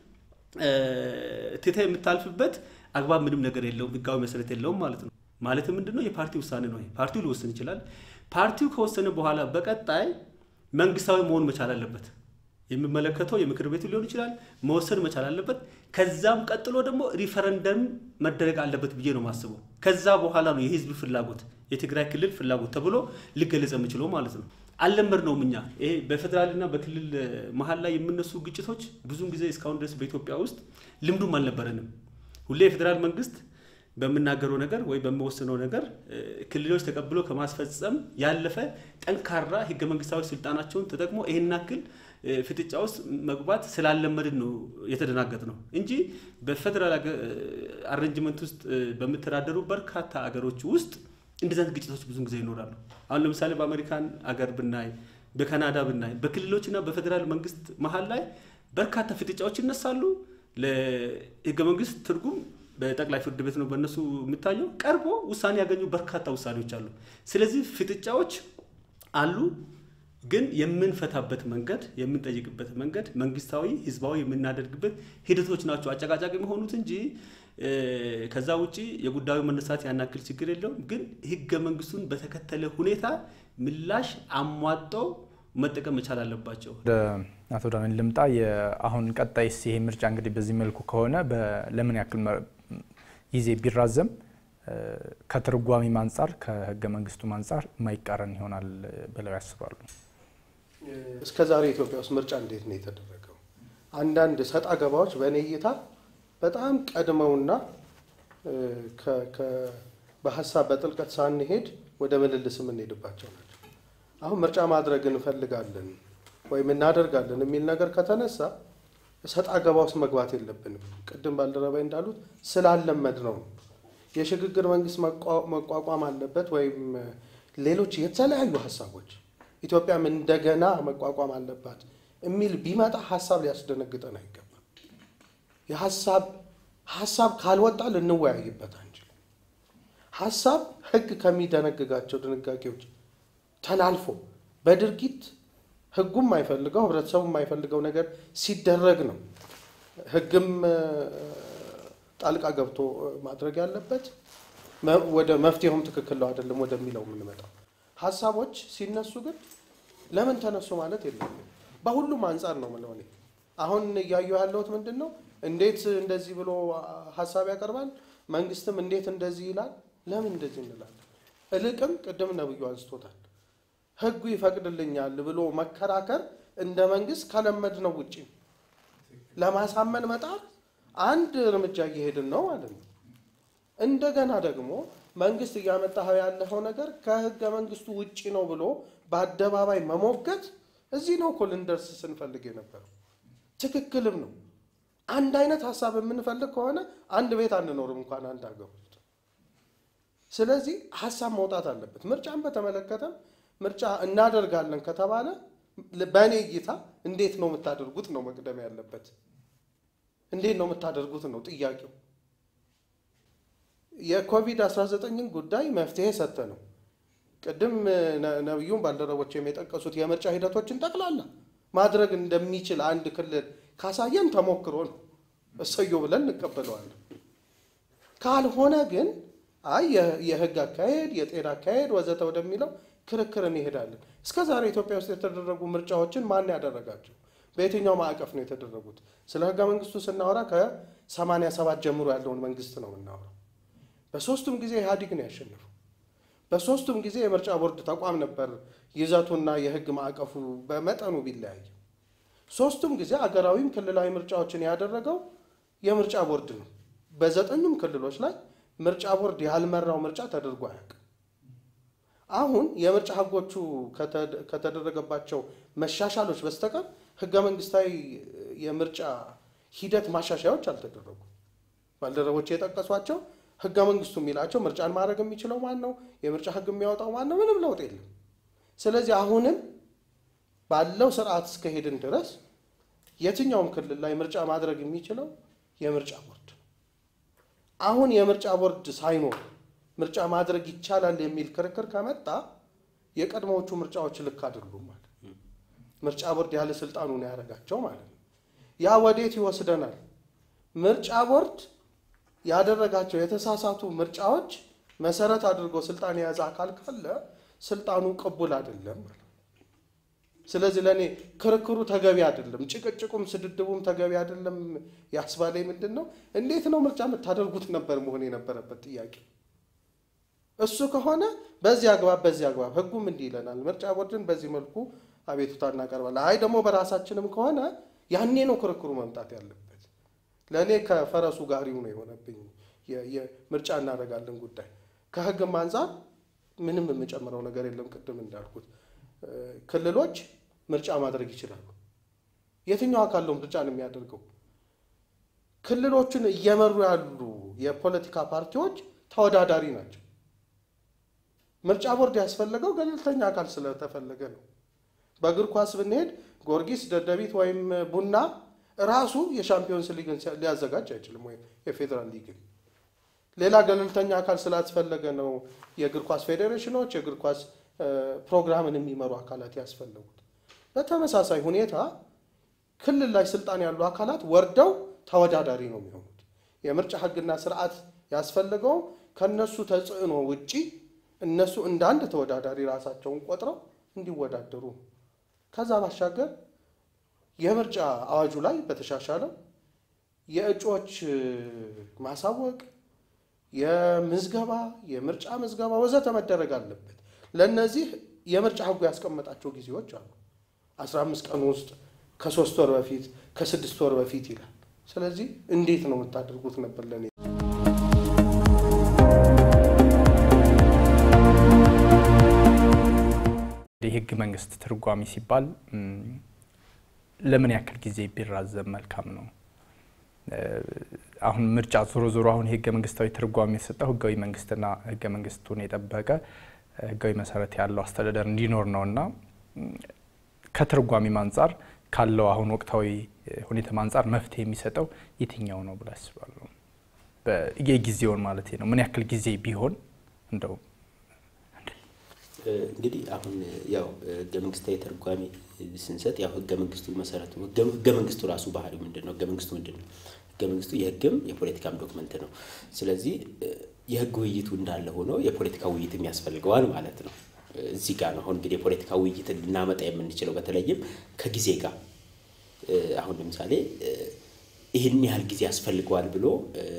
ትተህ የምታልፍበት አግባብ ምንም ነገር የለውም፣ ህጋዊ መሰረት የለውም ማለት ነው። ማለት ምንድነው? የፓርቲ ውሳኔ ነው። ፓርቲው ሊወስን ይችላል። ፓርቲው ከወሰነ በኋላ በቀጣይ መንግስታዊ መሆን መቻል አለበት። የሚመለከተው የምክር ቤቱ ሊሆን ይችላል፣ መወሰን መቻል አለበት። ከዛም ቀጥሎ ደግሞ ሪፈረንደም መደረግ አለበት ብዬ ነው የማስበው። ከዛ በኋላ ነው የህዝብ ፍላጎት የትግራይ ክልል ፍላጎት ተብሎ ሊገለጽ የሚችለው ማለት ነው። አልለመድ ነውም እኛ ይሄ በፌዴራልና በክልል መሀል ላይ የሚነሱ ግጭቶች ብዙውን ጊዜ እስካሁን ድረስ በኢትዮጵያ ውስጥ ልምዱም አልነበረንም። ሁሌ የፌዴራል መንግስት በምናገረው ነገር ወይ በሚወስነው ነገር ክልሎች ተቀብሎ ከማስፈጸም ያለፈ ጠንካራ ህገ መንግስታዊ ስልጣናቸውን ተጠቅሞ ይህን ያክል ፍጥጫ ውስጥ መግባት ስላለመድን ነው የተደናገጥ ነው እንጂ በፌዴራል አሬንጅመንት ውስጥ በሚተዳደሩ በርካታ አገሮች ውስጥ እንደዚህ አይነት ግጭቶች ብዙን ጊዜ ይኖራሉ። አሁን ለምሳሌ በአሜሪካን አገር ብናይ፣ በካናዳ ብናይ፣ በክልሎችና በፌዴራል መንግስት መሀል ላይ በርካታ ፍጥጫዎች ይነሳሉ። ለህገ መንግስት ትርጉም በጠቅላይ ፍርድ ቤት ነው በእነሱ የሚታየው ቀርቦ ውሳኔ ያገኙ በርካታ ውሳኔዎች አሉ። ስለዚህ ፍጥጫዎች አሉ፣ ግን የምንፈታበት መንገድ የምንጠይቅበት መንገድ መንግስታዊ፣ ህዝባዊ የምናደርግበት ሂደቶች ናቸው አጨቃጫቂ የሆኑት እንጂ ከዛ ውጪ የጉዳዩ መነሳት ያናክል ችግር የለውም። ግን ህገ መንግስቱን በተከተለ ሁኔታ ምላሽ አሟጠው መጠቀም መቻል አለባቸው። ወደ አቶ ዳንኤል ልምጣ። አሁን ቀጣይስ ይሄ ምርጫ እንግዲህ በዚህ መልኩ ከሆነ ለምን ያክል ጊዜ ቢራዘም ከትርጓሜም አንጻር ከህገ መንግስቱም አንጻር የማይቃረን ይሆናል ብለው ያስባሉ? እስከ ዛሬ ኢትዮጵያ ውስጥ ምርጫ እንዴት ነው የተደረገው? አንዳንድ ሰጣ ገባዎች በእኔ እይታ በጣም ቀድመውና በሀሳብ በጥልቀት ሳንሄድ ወደ ምልልስ የምንሄድባቸው ናቸው። አሁን ምርጫ ማድረግ እንፈልጋለን ወይም እናደርጋለን የሚል ነገር ከተነሳ ሰጣ ገባ ውስጥ መግባት የለብንም። ቅድም ባልደረባይ እንዳሉት ስላለመድ ነው። የሽግግር መንግስት መቋቋም አለበት ወይም ሌሎች የተለያዩ ሀሳቦች ኢትዮጵያም እንደገና መቋቋም አለባት የሚል ቢመጣ ሀሳብ ሊያስደነግጠን አይገባም። የሀሳብ ሀሳብ ካልወጣ ልንወያይበት አንችልም። ሀሳብ ህግ ከሚደነግጋቸው ድንጋጌዎች ተላልፎ በድርጊት ህጉም የማይፈልገው ህብረተሰቡ የማይፈልገው ነገር ሲደረግ ነው ህግም ጣልቃ ገብቶ ማድረግ ያለበት። ወደ መፍትሄውም ትክክል ነው አይደለም ወደሚለው የምንመጣው ሀሳቦች ሲነሱ ግን ለምን ተነሱ ማለት የለም። በሁሉም አንጻር ነው ምለው እኔ አሁን እያዩ ያለሁት ምንድን ነው እንዴት እንደዚህ ብሎ ሀሳብ ያቀርባል፣ መንግስትም እንዴት እንደዚህ ይላል። ለምን እንደዚህ እንላለን? እልቅም ቅድም ነብዩ አንስቶታል ህጉ ይፈቅድልኛል ብሎ መከራከር እንደ መንግስት ከለመድ ነው ውጭ ለማሳመን መጣር አንድ እርምጃ እየሄድን ነው ማለት ነው። እንደገና ደግሞ መንግስት እያመጣኸው ያለኸው ነገር ከህገ መንግስቱ ውጭ ነው ብሎ በአደባባይ መሞገት እዚህ ነው እኮ ልንደርስ ስንፈልግ የነበረው። ትክክልም ነው። አንድ አይነት ሀሳብ የምንፈልግ ከሆነ አንድ ቤት አንኖርም እንኳን አንድ ሀገር ውስጥ። ስለዚህ ሀሳብ መውጣት አለበት። ምርጫን በተመለከተም ምርጫ እናደርጋለን ከተባለ በእኔ እይታ እንዴት ነው የምታደርጉት ነው መቅደም ያለበት። እንዴት ነው የምታደርጉት ነው ጥያቄው። የኮቪድ-19ን ጉዳይ መፍትሄ ሰጠ ነው። ቅድም ነቢዩም ባልደረቦችም የጠቀሱት የምርጫ ሂደቶችን ጠቅላላ ማድረግ እንደሚችል አንድ ክልል ካሳየን ተሞክሮ ነው፣ እሰየው ብለን እንቀበለዋለን። ካልሆነ ግን አይ የህግ አካሄድ፣ የጤና አካሄድ ወዘተ ወደሚለው ክርክር እንሄዳለን። እስከ ዛሬ ኢትዮጵያ ውስጥ የተደረጉ ምርጫዎችን ማን ያደረጋቸው? በየትኛው ማዕቀፍ ነው የተደረጉት? ስለ ህገ መንግስቱ ስናወራ ከ87 ጀምሮ ያለውን መንግስት ነው የምናወራው። በሶስቱም ጊዜ ኢህአዲግ ነው ያሸነፈው። በሶስቱም ጊዜ የምርጫ ቦርድ ተቋም ነበር ይዘቱና የህግ ማዕቀፉ በመጠኑ ቢለያይ፣ ሶስቱም ጊዜ አገራዊም ክልላዊ ምርጫዎችን ያደረገው የምርጫ ቦርድ ነው። በዘጠኙም ክልሎች ላይ ምርጫ ቦርድ ያልመራው ምርጫ ተደርጎ አያውቅም። አሁን የምርጫ ህጎቹ ከተደረገባቸው መሻሻሎች በስተቀር ህገ መንግስታዊ የምርጫ ሂደት ማሻሻያዎች አልተደረጉም። ባልደረቦች የጠቀሷቸው ህገ መንግስቱ የሚላቸው ምርጫን ማድረግ የሚችለው ማን ነው? የምርጫ ህግ የሚያወጣው ማን ነው? ምንም ለውጥ የለም። ስለዚህ አሁንም ባለው ስርዓት እስከሄድን ድረስ የትኛውም ክልል ላይ ምርጫ ማድረግ የሚችለው የምርጫ ቦርድ ነው። አሁን የምርጫ ቦርድ ሳይኖር ምርጫ ማድረግ ይቻላል የሚል ክርክር ከመጣ የቀድሞዎቹ ምርጫዎች ልክ አይደሉም ማለት ነው። ምርጫ ቦርድ ያለ ስልጣኑ ነው ያደረጋቸው ማለት ነው። ያ ወዴት ይወስደናል? ምርጫ ቦርድ ያደረጋቸው የተሳሳቱ ምርጫዎች መሰረት አድርጎ ስልጣን የያዘ አካል ካለ ስልጣኑ ቅቡል አይደለም ማለት ነው። ስለዚህ ለእኔ ክርክሩ ተገቢ አይደለም፣ ጭቅጭቁም ስድድቡም ተገቢ አይደለም ያስባለኝ ምንድን ነው፣ እንዴት ነው ምርጫ የምታደርጉት ነበር መሆን የነበረበት ጥያቄ። እሱ ከሆነ በዚህ አግባብ በዚህ አግባብ ህጉም እንዲህ ይለናል፣ ምርጫ ቦርድን በዚህ መልኩ አቤቱታ እናቀርባለን። አይ ደግሞ በራሳችንም ከሆነ ያኔ ነው ክርክሩ መምጣት ያለበት። ለእኔ ከፈረሱ ጋሪው ነው የሆነብኝ ምርጫ እናደርጋለን ጉዳይ። ከህግም አንጻር ምንም የምጨምረው ነገር የለም። ቅድም እንዳልኩት ክልሎች ምርጫ ማድረግ ይችላሉ። የትኛው አካል ነው ምርጫን የሚያደርገው? ክልሎቹን እየመሩ ያሉ የፖለቲካ ፓርቲዎች ተወዳዳሪ ናቸው። ምርጫ ቦርድ ያስፈለገው ገለልተኛ አካል ስለተፈለገ ነው። በእግር ኳስ ብንሄድ ጊዮርጊስ፣ ደደቢት ወይም ቡና ራሱ የሻምፒዮንስ ሊግን ሊያዘጋጅ አይችልም፣ ወይም የፌዴራል ሊግን። ሌላ ገለልተኛ አካል ስላስፈለገ ነው የእግር ኳስ ፌዴሬሽኖች፣ የእግር ኳስ ፕሮግራምን የሚመሩ አካላት ያስፈለጉት። በተመሳሳይ ሁኔታ ክልል ላይ ስልጣን ያሉ አካላት ወርደው ተወዳዳሪ ነው የሚሆኑት። የምርጫ ህግና ስርዓት ያስፈልገው ከነሱ ተጽዕኖ ውጪ እነሱ እንደ አንድ ተወዳዳሪ ራሳቸውን ቆጥረው እንዲወዳደሩ ነው። ከዛ ባሻገር የምርጫ አዋጁ ላይ በተሻሻለው የእጩዎች ማሳወቅ፣ የምዝገባ የምርጫ ምዝገባ ወዘተ መደረግ አለበት። ለእነዚህ የምርጫ ህጉ ያስቀመጣቸው ጊዜዎች አሉ። አስራ አምስት ቀን ውስጥ ከሶስት ወር በፊት ከስድስት ወር በፊት ይላል። ስለዚህ እንዴት ነው የምታደርጉት ነበር ለእኔ የህገ መንግስት ትርጓሜ ሲባል ለምን ያክል ጊዜ ቢራዘም መልካም ነው? አሁን ምርጫ ዞሮ ዞሮ አሁን የህገ መንግስታዊ ትርጓሜ የሰጠው ህጋዊ መንግስትና ህገ መንግስቱን የጠበቀ ህጋዊ መሰረት ያለው አስተዳደር እንዲኖር ነው እና ከትርጓሜም አንጻር ካለው አሁን ወቅታዊ ሁኔታ አንጻር መፍትሄ የሚሰጠው የትኛው ነው ብላ አስባለሁ። የጊዜውን ማለት ነው። ምን ያክል ጊዜ ቢሆን እንደው እንግዲህ አሁን ያው ህገ መንግስታዊ ተርጓሚ ስንሰጥ ያው ህገ መንግስቱ መሰረቱ ህገ መንግስቱ ራሱ ባህሪው ምንድን ነው? ህገ መንግስቱ ምንድን ነው? ህገ መንግስቱ የህግም የፖለቲካም ዶክመንት ነው። ስለዚህ የህግ ውይይቱ እንዳለ ሆኖ የፖለቲካ ውይይትም ያስፈልገዋል ማለት ነው። እዚህ ጋር ነው አሁን እንግዲህ የፖለቲካ ውይይት ልናመጣ የምንችለው በተለይም ከጊዜ ጋር አሁን ለምሳሌ ይህን ያህል ጊዜ ያስፈልገዋል ብሎ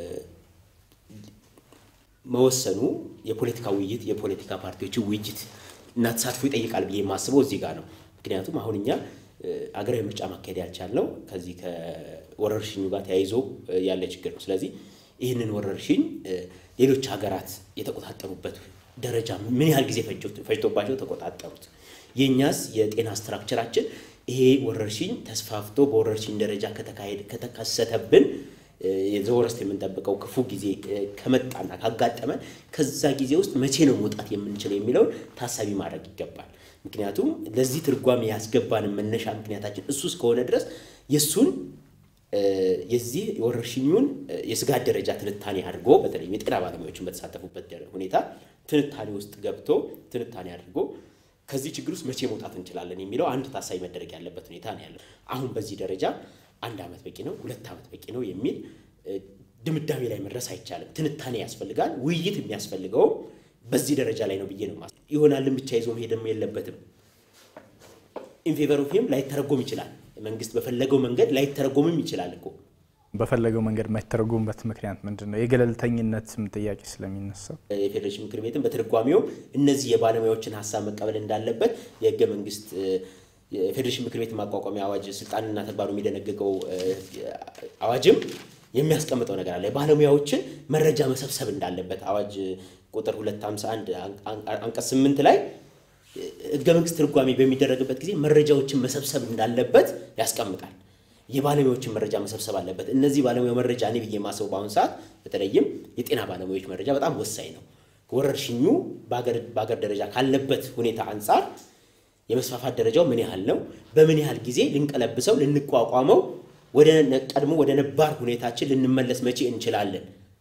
መወሰኑ የፖለቲካ ውይይት የፖለቲካ ፓርቲዎችን ውይይት እና ተሳትፎ ይጠይቃል ብዬ የማስበው እዚህ ጋር ነው። ምክንያቱም አሁን እኛ አገራዊ ምርጫ ማካሄድ ያልቻልነው ከዚህ ከወረርሽኙ ጋር ተያይዞ ያለ ችግር ነው። ስለዚህ ይህንን ወረርሽኝ ሌሎች ሀገራት የተቆጣጠሩበት ደረጃ ምን ያህል ጊዜ ፈጅቶባቸው ተቆጣጠሩት? የእኛስ የጤና ስትራክቸራችን ይሄ ወረርሽኝ ተስፋፍቶ በወረርሽኝ ደረጃ ከተካሄድ ከተከሰተብን የዘወረስት የምንጠብቀው ክፉ ጊዜ ከመጣና ካጋጠመን ከዛ ጊዜ ውስጥ መቼ ነው መውጣት የምንችለው የሚለውን ታሳቢ ማድረግ ይገባል። ምክንያቱም ለዚህ ትርጓሜ ያስገባንን መነሻ ምክንያታችን እሱ እስከሆነ ድረስ የእሱን የዚህ የወረርሽኙን የስጋት ደረጃ ትንታኔ አድርጎ በተለይም የጤና ባለሙያዎችን በተሳተፉበት ሁኔታ ትንታኔ ውስጥ ገብቶ ትንታኔ አድርጎ ከዚህ ችግር ውስጥ መቼ መውጣት እንችላለን የሚለው አንድ ታሳቢ መደረግ ያለበት ሁኔታ ነው ያለው። አሁን በዚህ ደረጃ አንድ ዓመት በቂ ነው፣ ሁለት ዓመት በቂ ነው የሚል ድምዳሜ ላይ መድረስ አይቻልም። ትንታኔ ያስፈልጋል። ውይይት የሚያስፈልገው በዚህ ደረጃ ላይ ነው ብዬ ነው ማስ ይሆናልን ብቻ ይዞ መሄድም የለበትም። ኢንፌቨር ኦፍ ሂም ላይተረጎም ይችላል። መንግስት በፈለገው መንገድ ላይተረጎምም ይችላል እኮ በፈለገው መንገድ የማይተረጎምበት ምክንያት ምንድን ነው? የገለልተኝነትም ጥያቄ ስለሚነሳ የፌዴሬሽን ምክር ቤትም በትርጓሜው እነዚህ የባለሙያዎችን ሀሳብ መቀበል እንዳለበት የህገ መንግስት የፌዴሬሽን ምክር ቤት ማቋቋሚያ አዋጅ ስልጣንና ተግባሩ የሚደነግገው አዋጅም የሚያስቀምጠው ነገር አለ። የባለሙያዎችን መረጃ መሰብሰብ እንዳለበት አዋጅ ቁጥር 251 አንቀጽ 8 ላይ ህገ መንግስት ትርጓሜ በሚደረግበት ጊዜ መረጃዎችን መሰብሰብ እንዳለበት ያስቀምጣል። የባለሙያዎችን መረጃ መሰብሰብ አለበት። እነዚህ ባለሙያ መረጃ እኔ ብዬ የማስበው በአሁኑ ሰዓት በተለይም የጤና ባለሙያዎች መረጃ በጣም ወሳኝ ነው። ወረርሽኙ በአገር ደረጃ ካለበት ሁኔታ አንጻር የመስፋፋት ደረጃው ምን ያህል ነው? በምን ያህል ጊዜ ልንቀለብሰው ልንቋቋመው ወደ ቀድሞ ወደ ነባር ሁኔታችን ልንመለስ መቼ እንችላለን?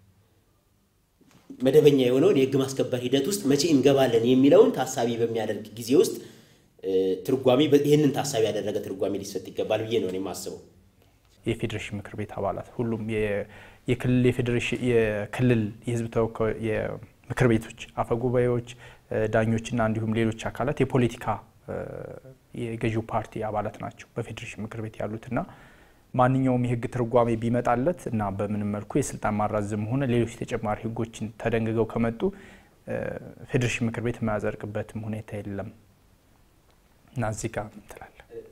መደበኛ የሆነውን የህግ ማስከበር ሂደት ውስጥ መቼ እንገባለን የሚለውን ታሳቢ በሚያደርግ ጊዜ ውስጥ ትርጓሜ ይህንን ታሳቢ ያደረገ ትርጓሜ ሊሰጥ ይገባል ብዬ ነው የማስበው። የፌዴሬሽን ምክር ቤት አባላት ሁሉም የክልል የፌዴሬሽን የክልል የህዝብ ተወካዮች የምክር ቤቶች አፈጉባኤዎች፣ ዳኞችና እንዲሁም ሌሎች አካላት የፖለቲካ የገዢው ፓርቲ አባላት ናቸው በፌዴሬሽን ምክር ቤት ያሉትና ማንኛውም የህግ ትርጓሜ ቢመጣለት እና በምንም መልኩ የስልጣን ማራዘም ሆነ ሌሎች ተጨማሪ ህጎችን ተደንግገው ከመጡ ፌዴሬሽን ምክር ቤት የማያጸድቅበትም ሁኔታ የለም እና እዚህ ጋር ትላለ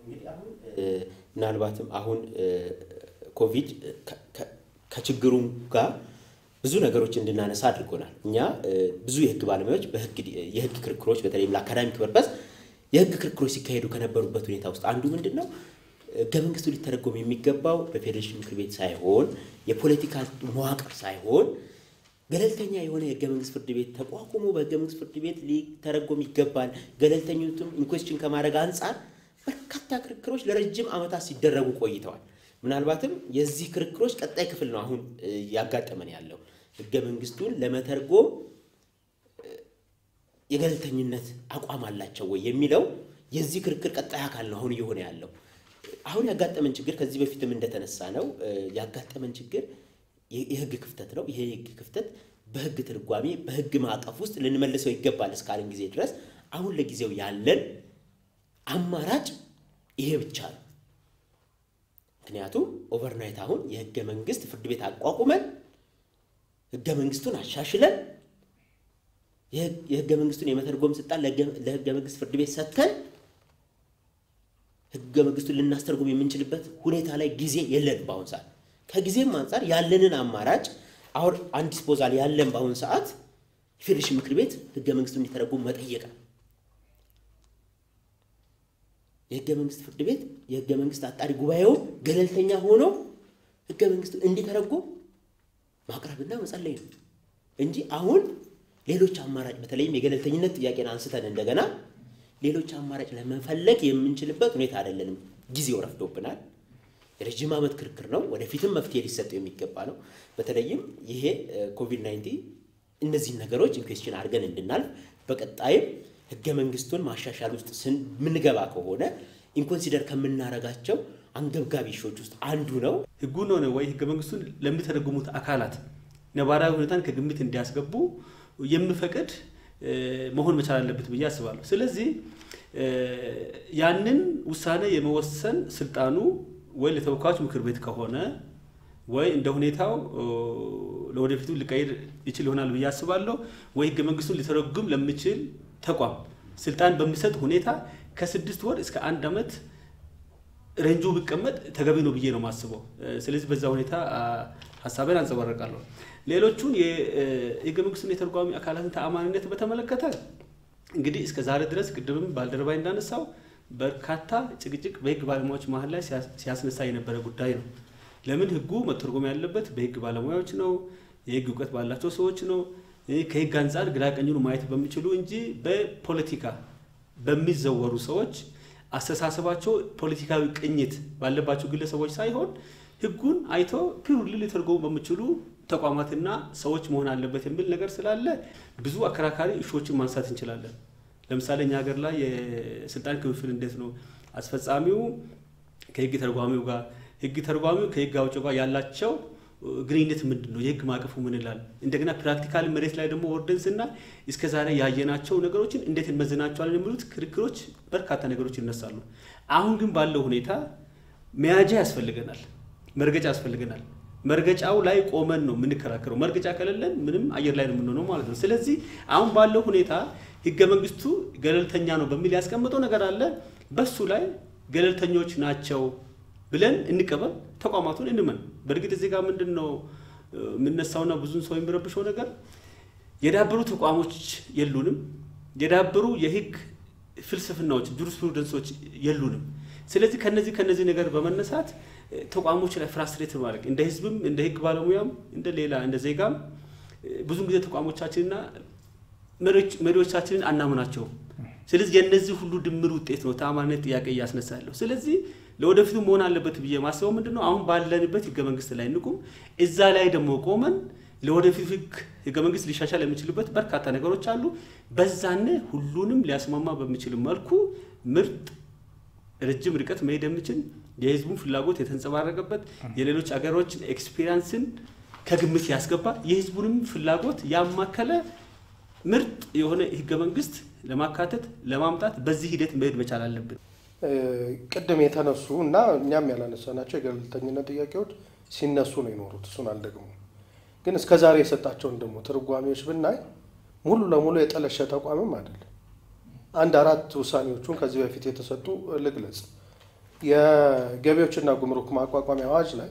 ምናልባትም አሁን ኮቪድ ከችግሩ ጋር ብዙ ነገሮች እንድናነሳ አድርጎናል። እኛ ብዙ የህግ ባለሙያዎች የህግ ክርክሮች በተለይም ለአካዳሚክ ፐርፐስ የህግ ክርክሮች ሲካሄዱ ከነበሩበት ሁኔታ ውስጥ አንዱ ምንድን ነው ህገ መንግስቱ ሊተረጎም የሚገባው በፌዴሬሽን ምክር ቤት ሳይሆን የፖለቲካ መዋቅር ሳይሆን ገለልተኛ የሆነ የህገ መንግስት ፍርድ ቤት ተቋቁሞ በህገ መንግስት ፍርድ ቤት ሊተረጎም ይገባል። ገለልተኝነቱም ኢንኩዌስችን ከማድረግ አንጻር በርካታ ክርክሮች ለረጅም ዓመታት ሲደረጉ ቆይተዋል። ምናልባትም የዚህ ክርክሮች ቀጣይ ክፍል ነው አሁን ያጋጠመን ያለው ህገ መንግስቱን ለመተርጎም የገለልተኝነት አቋም አላቸው ወይ የሚለው የዚህ ክርክር ቀጣይ አካል ነው አሁን እየሆነ ያለው። አሁን ያጋጠመን ችግር ከዚህ በፊትም እንደተነሳ ነው ያጋጠመን ችግር የህግ ክፍተት ነው። ይሄ የህግ ክፍተት በህግ ትርጓሜ በህግ ማዕቀፍ ውስጥ ልንመልሰው ይገባል እስካለን ጊዜ ድረስ አሁን ለጊዜው ያለን አማራጭ ይሄ ብቻ ነው። ምክንያቱም ኦቨርናይት አሁን የህገ መንግስት ፍርድ ቤት አቋቁመን ህገ መንግስቱን አሻሽለን የህገ መንግስቱን የመተርጎም ስልጣን ለህገ መንግስት ፍርድ ቤት ሰጥተን ህገ መንግስቱን ልናስተርጉም የምንችልበት ሁኔታ ላይ ጊዜ የለን በአሁን ሰዓት። ከጊዜም አንጻር ያለንን አማራጭ አሁን አንድ ዲስፖዛል ያለን በአሁን ሰዓት የፌዴሬሽን ምክር ቤት ህገ መንግስቱን እንዲተረጉም መጠየቅ ነው። የህገ መንግስት ፍርድ ቤት የህገ መንግስት አጣሪ ጉባኤው ገለልተኛ ሆኖ ህገ መንግስቱ እንዲተረጉም ማቅረብና መጸለይ ነው እንጂ አሁን ሌሎች አማራጭ በተለይም የገለልተኝነት ጥያቄን አንስተን እንደገና ሌሎች አማራጭ ለመፈለግ የምንችልበት ሁኔታ አይደለንም። ጊዜው ረፍዶብናል። የረጅም ዓመት ክርክር ነው። ወደፊትም መፍትሄ ሊሰጠው የሚገባ ነው። በተለይም ይሄ ኮቪድ 19 እነዚህን ነገሮች ኢንኩዌስችን አድርገን እንድናልፍ በቀጣይም ህገ መንግስቱን ማሻሻል ውስጥ የምንገባ ከሆነ ኢንኮንሲደር ከምናረጋቸው አንገብጋቢ ሾች ውስጥ አንዱ ነው። ህጉን ሆነ ወይ ህገ መንግስቱን ለሚተረጉሙት አካላት ነባራዊ ሁኔታን ከግምት እንዲያስገቡ የሚፈቅድ መሆን መቻል አለበት ብዬ አስባለሁ። ስለዚህ ያንን ውሳኔ የመወሰን ስልጣኑ ወይ ለተወካዮች ምክር ቤት ከሆነ ወይ እንደ ሁኔታው ለወደፊቱ ሊቀይር ይችል ይሆናል ብዬ አስባለሁ። ወይ ህገ መንግስቱን ሊተረጉም ለሚችል ተቋም ስልጣን በሚሰጥ ሁኔታ ከስድስት ወር እስከ አንድ ዓመት ረንጁ ቢቀመጥ ተገቢ ነው ብዬ ነው የማስበው። ስለዚህ በዛ ሁኔታ ሀሳቤን አንጸባርቃለሁ። ሌሎቹን የህገ መንግስቱን የተርጓሚ አካላትን ተአማኒነት በተመለከተ እንግዲህ እስከ ዛሬ ድረስ ቅድምም ባልደረባይ እንዳነሳው በርካታ ጭቅጭቅ በህግ ባለሙያዎች መሀል ላይ ሲያስነሳ የነበረ ጉዳይ ነው። ለምን ህጉ መተርጎም ያለበት በህግ ባለሙያዎች ነው፣ የህግ እውቀት ባላቸው ሰዎች ነው፣ ከህግ አንጻር ግራ ቀኙን ማየት በሚችሉ እንጂ በፖለቲካ በሚዘወሩ ሰዎች አስተሳሰባቸው ፖለቲካዊ ቅኝት ባለባቸው ግለሰቦች ሳይሆን ህጉን አይቶ ፒውርሊ ሊተርጎሙ በሚችሉ ተቋማትና ሰዎች መሆን አለበት የሚል ነገር ስላለ ብዙ አከራካሪ እሾችን ማንሳት እንችላለን። ለምሳሌ እኛ ሀገር ላይ የስልጣን ክፍፍል እንዴት ነው? አስፈጻሚው ከህግ ተርጓሚው ጋር፣ ህግ ተርጓሚው ከህግ አውጪው ጋር ያላቸው ግንኙነት ምንድን ነው? የህግ ማዕቀፉ ምን ይላል? እንደገና ፕራክቲካል መሬት ላይ ደግሞ ወርደን ስና እስከ ዛሬ ያየናቸው ነገሮችን እንዴት እንመዝናቸዋለን የሚሉት ክርክሮች፣ በርካታ ነገሮች ይነሳሉ። አሁን ግን ባለው ሁኔታ መያዣ ያስፈልገናል፣ መርገጫ ያስፈልገናል። መርገጫው ላይ ቆመን ነው የምንከራከረው። መርገጫ ከሌለን ምንም አየር ላይ ነው የምንሆነው ማለት ነው። ስለዚህ አሁን ባለው ሁኔታ ህገ መንግስቱ ገለልተኛ ነው በሚል ያስቀምጠው ነገር አለ። በሱ ላይ ገለልተኞች ናቸው ብለን እንቀበል፣ ተቋማቱን እንመን። በእርግጥ እዚህ ጋር ምንድን ነው የምነሳውና ብዙን ሰው የሚረብሸው ነገር የዳበሩ ተቋሞች የሉንም፣ የዳበሩ የህግ ፍልስፍናዎች ጁሪስፕሩደንሶች የሉንም። ስለዚህ ከነዚህ ከነዚህ ነገር በመነሳት ተቋሞች ላይ ፍራስትሬት ማድረግ እንደ ህዝብም እንደ ህግ ባለሙያም እንደ ሌላ እንደ ዜጋም ብዙ ጊዜ ተቋሞቻችንና መሪዎቻችንን አናምናቸውም። ስለዚህ የእነዚህ ሁሉ ድምር ውጤት ነው ተአማኒነት ጥያቄ እያስነሳ ያለው። ስለዚህ ለወደፊቱ መሆን አለበት ብዬ ማስበው ምንድን ነው አሁን ባለንበት ህገ መንግስት ላይ እንቁም፣ እዛ ላይ ደግሞ ቆመን ለወደፊቱ ህግ ህገ መንግስት ሊሻሻል የሚችልበት በርካታ ነገሮች አሉ። በዛነ ሁሉንም ሊያስማማ በሚችል መልኩ ምርጥ ረጅም ርቀት መሄድ የሚችል የህዝቡን ፍላጎት የተንጸባረቀበት የሌሎች አገሮችን ኤክስፒሪያንስን ከግምት ያስገባ የህዝቡንም ፍላጎት ያማከለ ምርጥ የሆነ ህገ መንግስት ለማካተት ለማምጣት በዚህ ሂደት መሄድ መቻል አለብን። ቅድም የተነሱ እና እኛም ያላነሳናቸው የገለልተኝነት ጥያቄዎች ሲነሱ ነው የኖሩት። እሱን አልደግሞ ግን እስከ ዛሬ የሰጣቸውን ደግሞ ትርጓሜዎች ብናይ ሙሉ ለሙሉ የጠለሸ ተቋምም አይደለም። አንድ አራት ውሳኔዎቹን ከዚህ በፊት የተሰጡ ልግለጽ። የገቢዎችና ጉምሩክ ማቋቋሚያ አዋጅ ላይ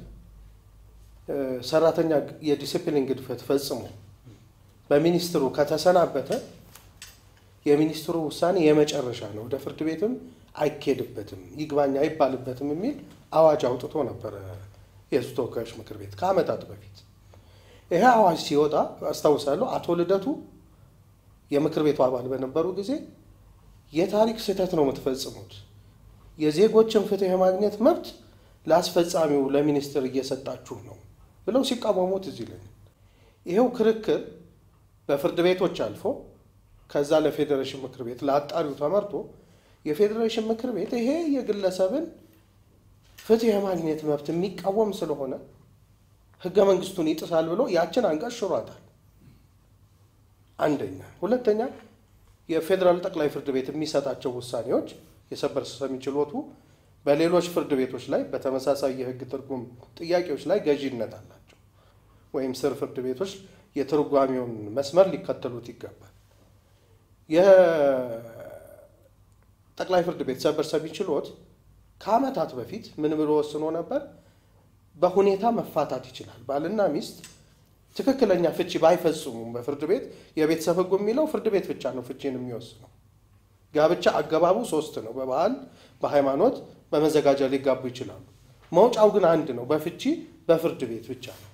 ሰራተኛ የዲሲፕሊን ግድፈት ፈጽሞ በሚኒስትሩ ከተሰናበተ የሚኒስትሩ ውሳኔ የመጨረሻ ነው፣ ወደ ፍርድ ቤትም አይኬድበትም፣ ይግባኝ አይባልበትም የሚል አዋጅ አውጥቶ ነበረ የህዝብ ተወካዮች ምክር ቤት ከዓመታት በፊት። ይሄ አዋጅ ሲወጣ አስታውሳለሁ አቶ ልደቱ የምክር ቤቱ አባል በነበሩ ጊዜ የታሪክ ስህተት ነው የምትፈጽሙት፣ የዜጎችን ፍትህ የማግኘት መብት ለአስፈጻሚው ለሚኒስትር እየሰጣችሁ ነው ብለው ሲቃወሙት እዚህ ላይ ይኸው ክርክር በፍርድ ቤቶች አልፎ ከዛ ለፌዴሬሽን ምክር ቤት ለአጣሪው ተመርቶ የፌዴሬሽን ምክር ቤት ይሄ የግለሰብን ፍትህ የማግኘት መብት የሚቃወም ስለሆነ ህገ መንግስቱን ይጥሳል ብሎ ያችን አንቀጽ ሽሯታል። አንደኛ። ሁለተኛ የፌዴራል ጠቅላይ ፍርድ ቤት የሚሰጣቸው ውሳኔዎች የሰበር ሰሚ ችሎቱ በሌሎች ፍርድ ቤቶች ላይ በተመሳሳይ የህግ ትርጉም ጥያቄዎች ላይ ገዢነት አላቸው ወይም ስር ፍርድ ቤቶች የትርጓሜውን መስመር ሊከተሉት ይገባል። የጠቅላይ ፍርድ ቤት ሰበር ሰሚ ችሎት ከዓመታት በፊት ምን ብሎ ወስኖ ነበር? በሁኔታ መፋታት ይችላል። ባልና ሚስት ትክክለኛ ፍቺ ባይፈጽሙም በፍርድ ቤት የቤተሰብ ህጉ የሚለው ፍርድ ቤት ብቻ ነው ፍቺን የሚወስነው። ጋብቻ አገባቡ ሶስት ነው። በባህል፣ በሃይማኖት፣ በመዘጋጃ ሊጋቡ ይችላሉ። መውጫው ግን አንድ ነው። በፍቺ በፍርድ ቤት ብቻ ነው።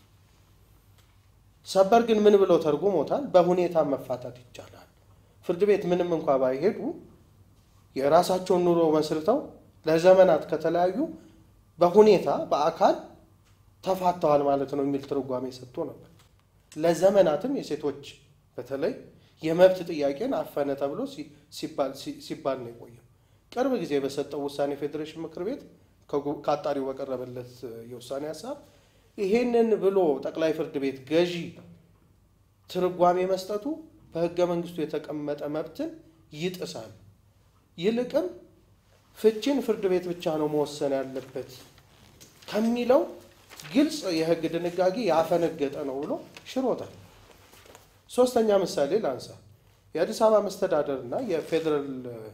ሰበር ግን ምን ብለው ተርጉሞታል? በሁኔታ መፋታት ይቻላል። ፍርድ ቤት ምንም እንኳ ባይሄዱ የራሳቸውን ኑሮ መስርተው ለዘመናት ከተለያዩ በሁኔታ በአካል ተፋተዋል ማለት ነው የሚል ትርጓሜ ሰጥቶ ነበር። ለዘመናትም የሴቶች በተለይ የመብት ጥያቄን አፈነ ተብሎ ሲባል ነው የቆየው። ቅርብ ጊዜ በሰጠው ውሳኔ ፌዴሬሽን ምክር ቤት ከአጣሪው በቀረበለት የውሳኔ ሀሳብ ይሄንን ብሎ ጠቅላይ ፍርድ ቤት ገዢ ትርጓሜ መስጠቱ በህገ መንግስቱ የተቀመጠ መብትን ይጥሳል። ይልቅም ፍቺን ፍርድ ቤት ብቻ ነው መወሰን ያለበት ከሚለው ግልጽ የህግ ድንጋጌ ያፈነገጠ ነው ብሎ ሽሮታል። ሶስተኛ ምሳሌ ላንሳ። የአዲስ አበባ መስተዳደርና የፌዴራል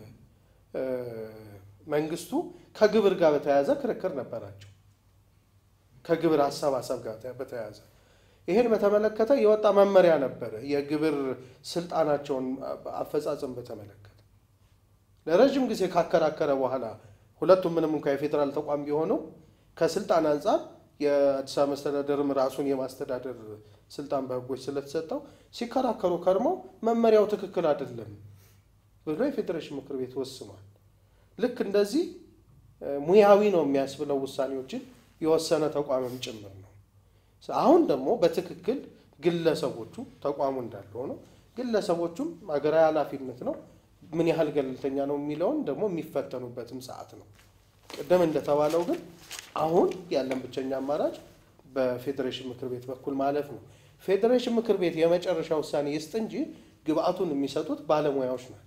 መንግስቱ ከግብር ጋር በተያያዘ ክርክር ነበራቸው። ከግብር አሰባሰብ ጋር በተያያዘ ይህን በተመለከተ የወጣ መመሪያ ነበረ። የግብር ስልጣናቸውን አፈጻጸም በተመለከተ ለረዥም ጊዜ ካከራከረ በኋላ ሁለቱም ምንም እንኳ የፌዴራል ተቋም ቢሆኑ ከስልጣን አንጻር የአዲስ አበባ መስተዳደርም ራሱን የማስተዳደር ስልጣን በህጎች ስለተሰጠው ሲከራከሩ ከርመው መመሪያው ትክክል አይደለም ብሎ የፌዴሬሽን ምክር ቤት ወስኗል። ልክ እንደዚህ ሙያዊ ነው የሚያስብለው ውሳኔዎችን የወሰነ ተቋምም ጭምር ነው። አሁን ደግሞ በትክክል ግለሰቦቹ ተቋሙ እንዳለ ሆኖ ግለሰቦቹም ሀገራዊ ኃላፊነት ነው ምን ያህል ገለልተኛ ነው የሚለውን ደግሞ የሚፈተኑበትም ሰዓት ነው። ቅድም እንደተባለው ግን አሁን ያለን ብቸኛ አማራጭ በፌዴሬሽን ምክር ቤት በኩል ማለፍ ነው። ፌዴሬሽን ምክር ቤት የመጨረሻ ውሳኔ ይስጥ እንጂ ግብአቱን የሚሰጡት ባለሙያዎች ናቸው።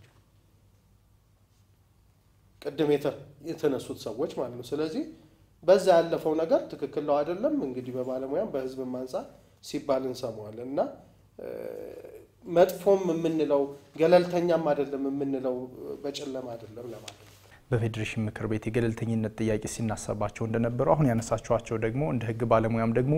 ቅድም የተነሱት ሰዎች ማለት ነው። ስለዚህ በዛ ያለፈው ነገር ትክክል ነው አይደለም፣ እንግዲህ በባለሙያም በህዝብም አንጻር ሲባል እንሰማዋለን እና መጥፎም የምንለው ገለልተኛም አይደለም የምንለው በጨለማ አይደለም ለማለት ነው። በፌዴሬሽን ምክር ቤት የገለልተኝነት ጥያቄ ሲናሰባቸው እንደነበሩ አሁን ያነሳችኋቸው ደግሞ እንደ ህግ ባለሙያም ደግሞ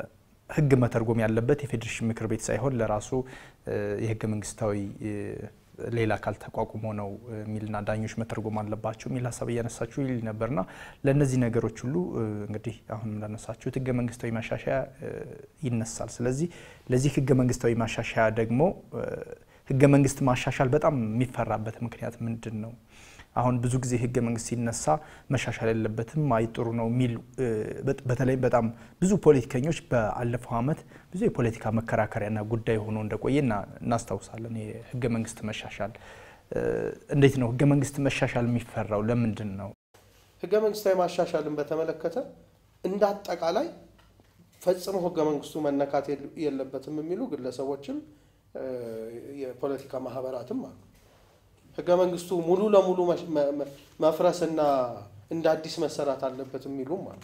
የህግ መተርጎም ያለበት የፌዴሬሽን ምክር ቤት ሳይሆን ለራሱ የህገ መንግስታዊ ሌላ አካል ተቋቁሞ ነው የሚልና ዳኞች መተርጎም አለባቸው የሚል ሀሳብ እያነሳችሁ ይል ነበርና ለእነዚህ ነገሮች ሁሉ እንግዲህ አሁን እንዳነሳችሁት ህገ መንግስታዊ ማሻሻያ ይነሳል። ስለዚህ ለዚህ ህገ መንግስታዊ ማሻሻያ ደግሞ ህገ መንግስት ማሻሻል በጣም የሚፈራበት ምክንያት ምንድን ነው? አሁን ብዙ ጊዜ ህገ መንግስት ሲነሳ መሻሻል የለበትም አይጥሩ ነው የሚል በተለይ በጣም ብዙ ፖለቲከኞች በአለፈው ዓመት ብዙ የፖለቲካ መከራከሪያና ጉዳይ ሆኖ እንደቆየ እናስታውሳለን። የህገ መንግስት መሻሻል እንዴት ነው ህገ መንግስት መሻሻል የሚፈራው ለምንድን ነው? ህገ መንግስታዊ ማሻሻልን በተመለከተ እንደ አጠቃላይ ፈጽሞ ህገ መንግስቱ መነካት የለበትም የሚሉ ግለሰቦችም የፖለቲካ ማህበራትም አሉ። ህገ መንግስቱ ሙሉ ለሙሉ መፍረስና እንደ አዲስ መሰራት አለበት የሚሉም አሉ።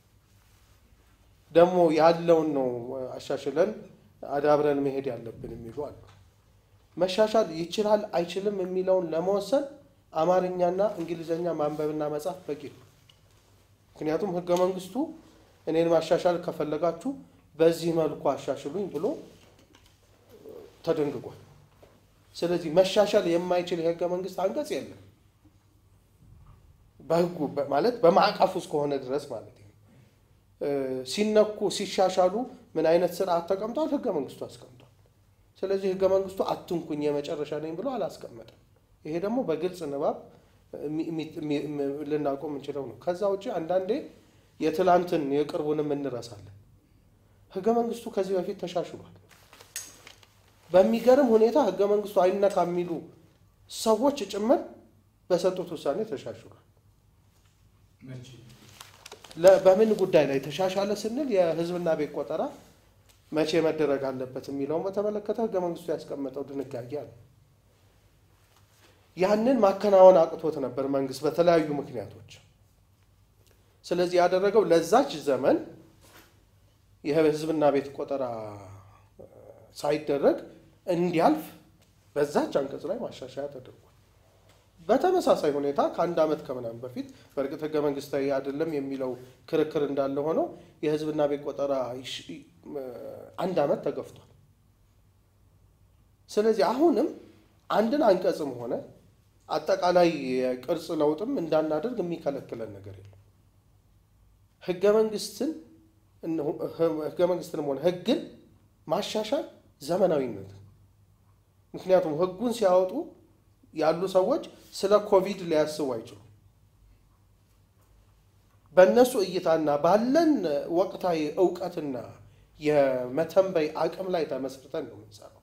ደግሞ ያለውን ነው አሻሽለን አዳብረን መሄድ ያለብን የሚሉ አሉ። መሻሻል ይችላል አይችልም የሚለውን ለመወሰን አማርኛና እንግሊዝኛ ማንበብና መጻፍ በቂ ነው። ምክንያቱም ህገ መንግስቱ እኔን ማሻሻል ከፈለጋችሁ በዚህ መልኩ አሻሽሉኝ ብሎ ተደንግጓል። ስለዚህ መሻሻል የማይችል የህገ መንግስት አንቀጽ የለም። በህጉ ማለት በማዕቀፍ ውስጥ ከሆነ ድረስ ማለት ነው። ሲነኩ ሲሻሻሉ ምን አይነት ስርዓት ተቀምጧል? ህገ መንግስቱ አስቀምጧል። ስለዚህ ህገ መንግስቱ አትንኩኝ የመጨረሻ ነኝ ብሎ አላስቀመጠም። ይሄ ደግሞ በግልጽ ንባብ ልናውቀው የምንችለው ነው። ከዛ ውጭ አንዳንዴ የትላንትን የቅርቡንም እንረሳለን። ህገ መንግስቱ ከዚህ በፊት ተሻሽሏል። በሚገርም ሁኔታ ህገ መንግስቱ አይነካ የሚሉ ሰዎች ጭምር በሰጡት ውሳኔ ተሻሽሏል። በምን ጉዳይ ላይ ተሻሻለ ስንል የህዝብና ቤት ቆጠራ መቼ መደረግ አለበት የሚለውን በተመለከተ ህገ መንግስቱ ያስቀመጠው ድንጋጌ አለ። ያንን ማከናወን አቅቶት ነበር መንግስት በተለያዩ ምክንያቶች። ስለዚህ ያደረገው ለዛች ዘመን የህዝብና ቤት ቆጠራ ሳይደረግ እንዲያልፍ በዛች አንቀጽ ላይ ማሻሻያ ተደርጓል። በተመሳሳይ ሁኔታ ከአንድ ዓመት ከምናምን በፊት በእርግጥ ህገ መንግስታዊ አይደለም የሚለው ክርክር እንዳለ ሆነው የህዝብና ቤት ቆጠራ አንድ ዓመት ተገፍቷል። ስለዚህ አሁንም አንድን አንቀጽም ሆነ አጠቃላይ የቅርጽ ለውጥም እንዳናደርግ የሚከለክለን ነገር የለም። ህገ መንግስትን ህገ መንግስትንም ሆነ ህግን ማሻሻል ዘመናዊነት ምክንያቱም ህጉን ሲያወጡ ያሉ ሰዎች ስለ ኮቪድ ሊያስቡ አይችሉም። በእነሱ እይታና ባለን ወቅታዊ እውቀትና የመተንበይ አቅም ላይ ተመስርተን ነው የምንሰራው።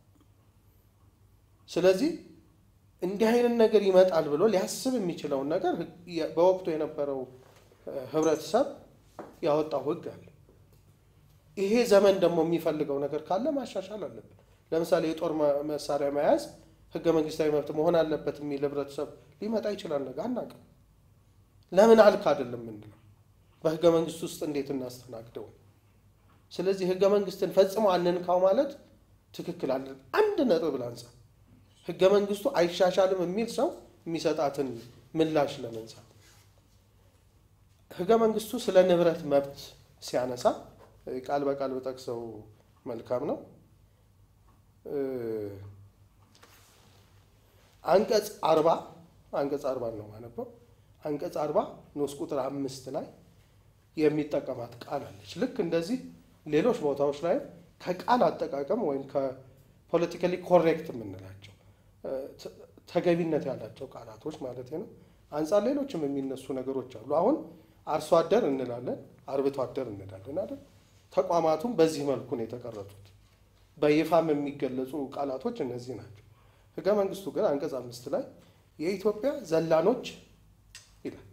ስለዚህ እንዲህ አይነት ነገር ይመጣል ብሎ ሊያስብ የሚችለውን ነገር በወቅቱ የነበረው ህብረተሰብ ያወጣው ህግ አለ። ይሄ ዘመን ደግሞ የሚፈልገው ነገር ካለ ማሻሻል አለብን። ለምሳሌ የጦር መሳሪያ መያዝ ህገ መንግስታዊ መብት መሆን አለበት የሚል ህብረተሰብ ሊመጣ ይችላል። ነገ አናውቅም። ለምን አልክ አይደለም ምንድነው በህገ መንግስት ውስጥ እንዴት እናስተናግደው? ስለዚህ ህገ መንግስትን ፈጽሞ አንንካው ማለት ትክክል አለ። አንድ ነጥብ ላንሳ። ህገ መንግስቱ አይሻሻልም የሚል ሰው የሚሰጣትን ምላሽ ለመንሳት ህገ መንግስቱ ስለ ንብረት መብት ሲያነሳ ቃል በቃል ብጠቅሰው መልካም ነው። አንቀጽ አርባ አንቀጽ አርባ ነው ማነበው። አንቀጽ አርባ ንዑስ ቁጥር አምስት ላይ የሚጠቀማት ቃል አለች። ልክ እንደዚህ ሌሎች ቦታዎች ላይ ከቃል አጠቃቀም ወይም ከፖለቲካሊ ኮሬክት የምንላቸው ተገቢነት ያላቸው ቃላቶች ማለት ነው አንጻር ሌሎችም የሚነሱ ነገሮች አሉ። አሁን አርሶ አደር እንላለን፣ አርብቶ አደር እንላለን አይደል? ተቋማቱም በዚህ መልኩ ነው የተቀረጹት። በይፋም የሚገለጹ ቃላቶች እነዚህ ናቸው። ህገ መንግስቱ ግን አንቀጽ አምስት ላይ የኢትዮጵያ ዘላኖች ይላል።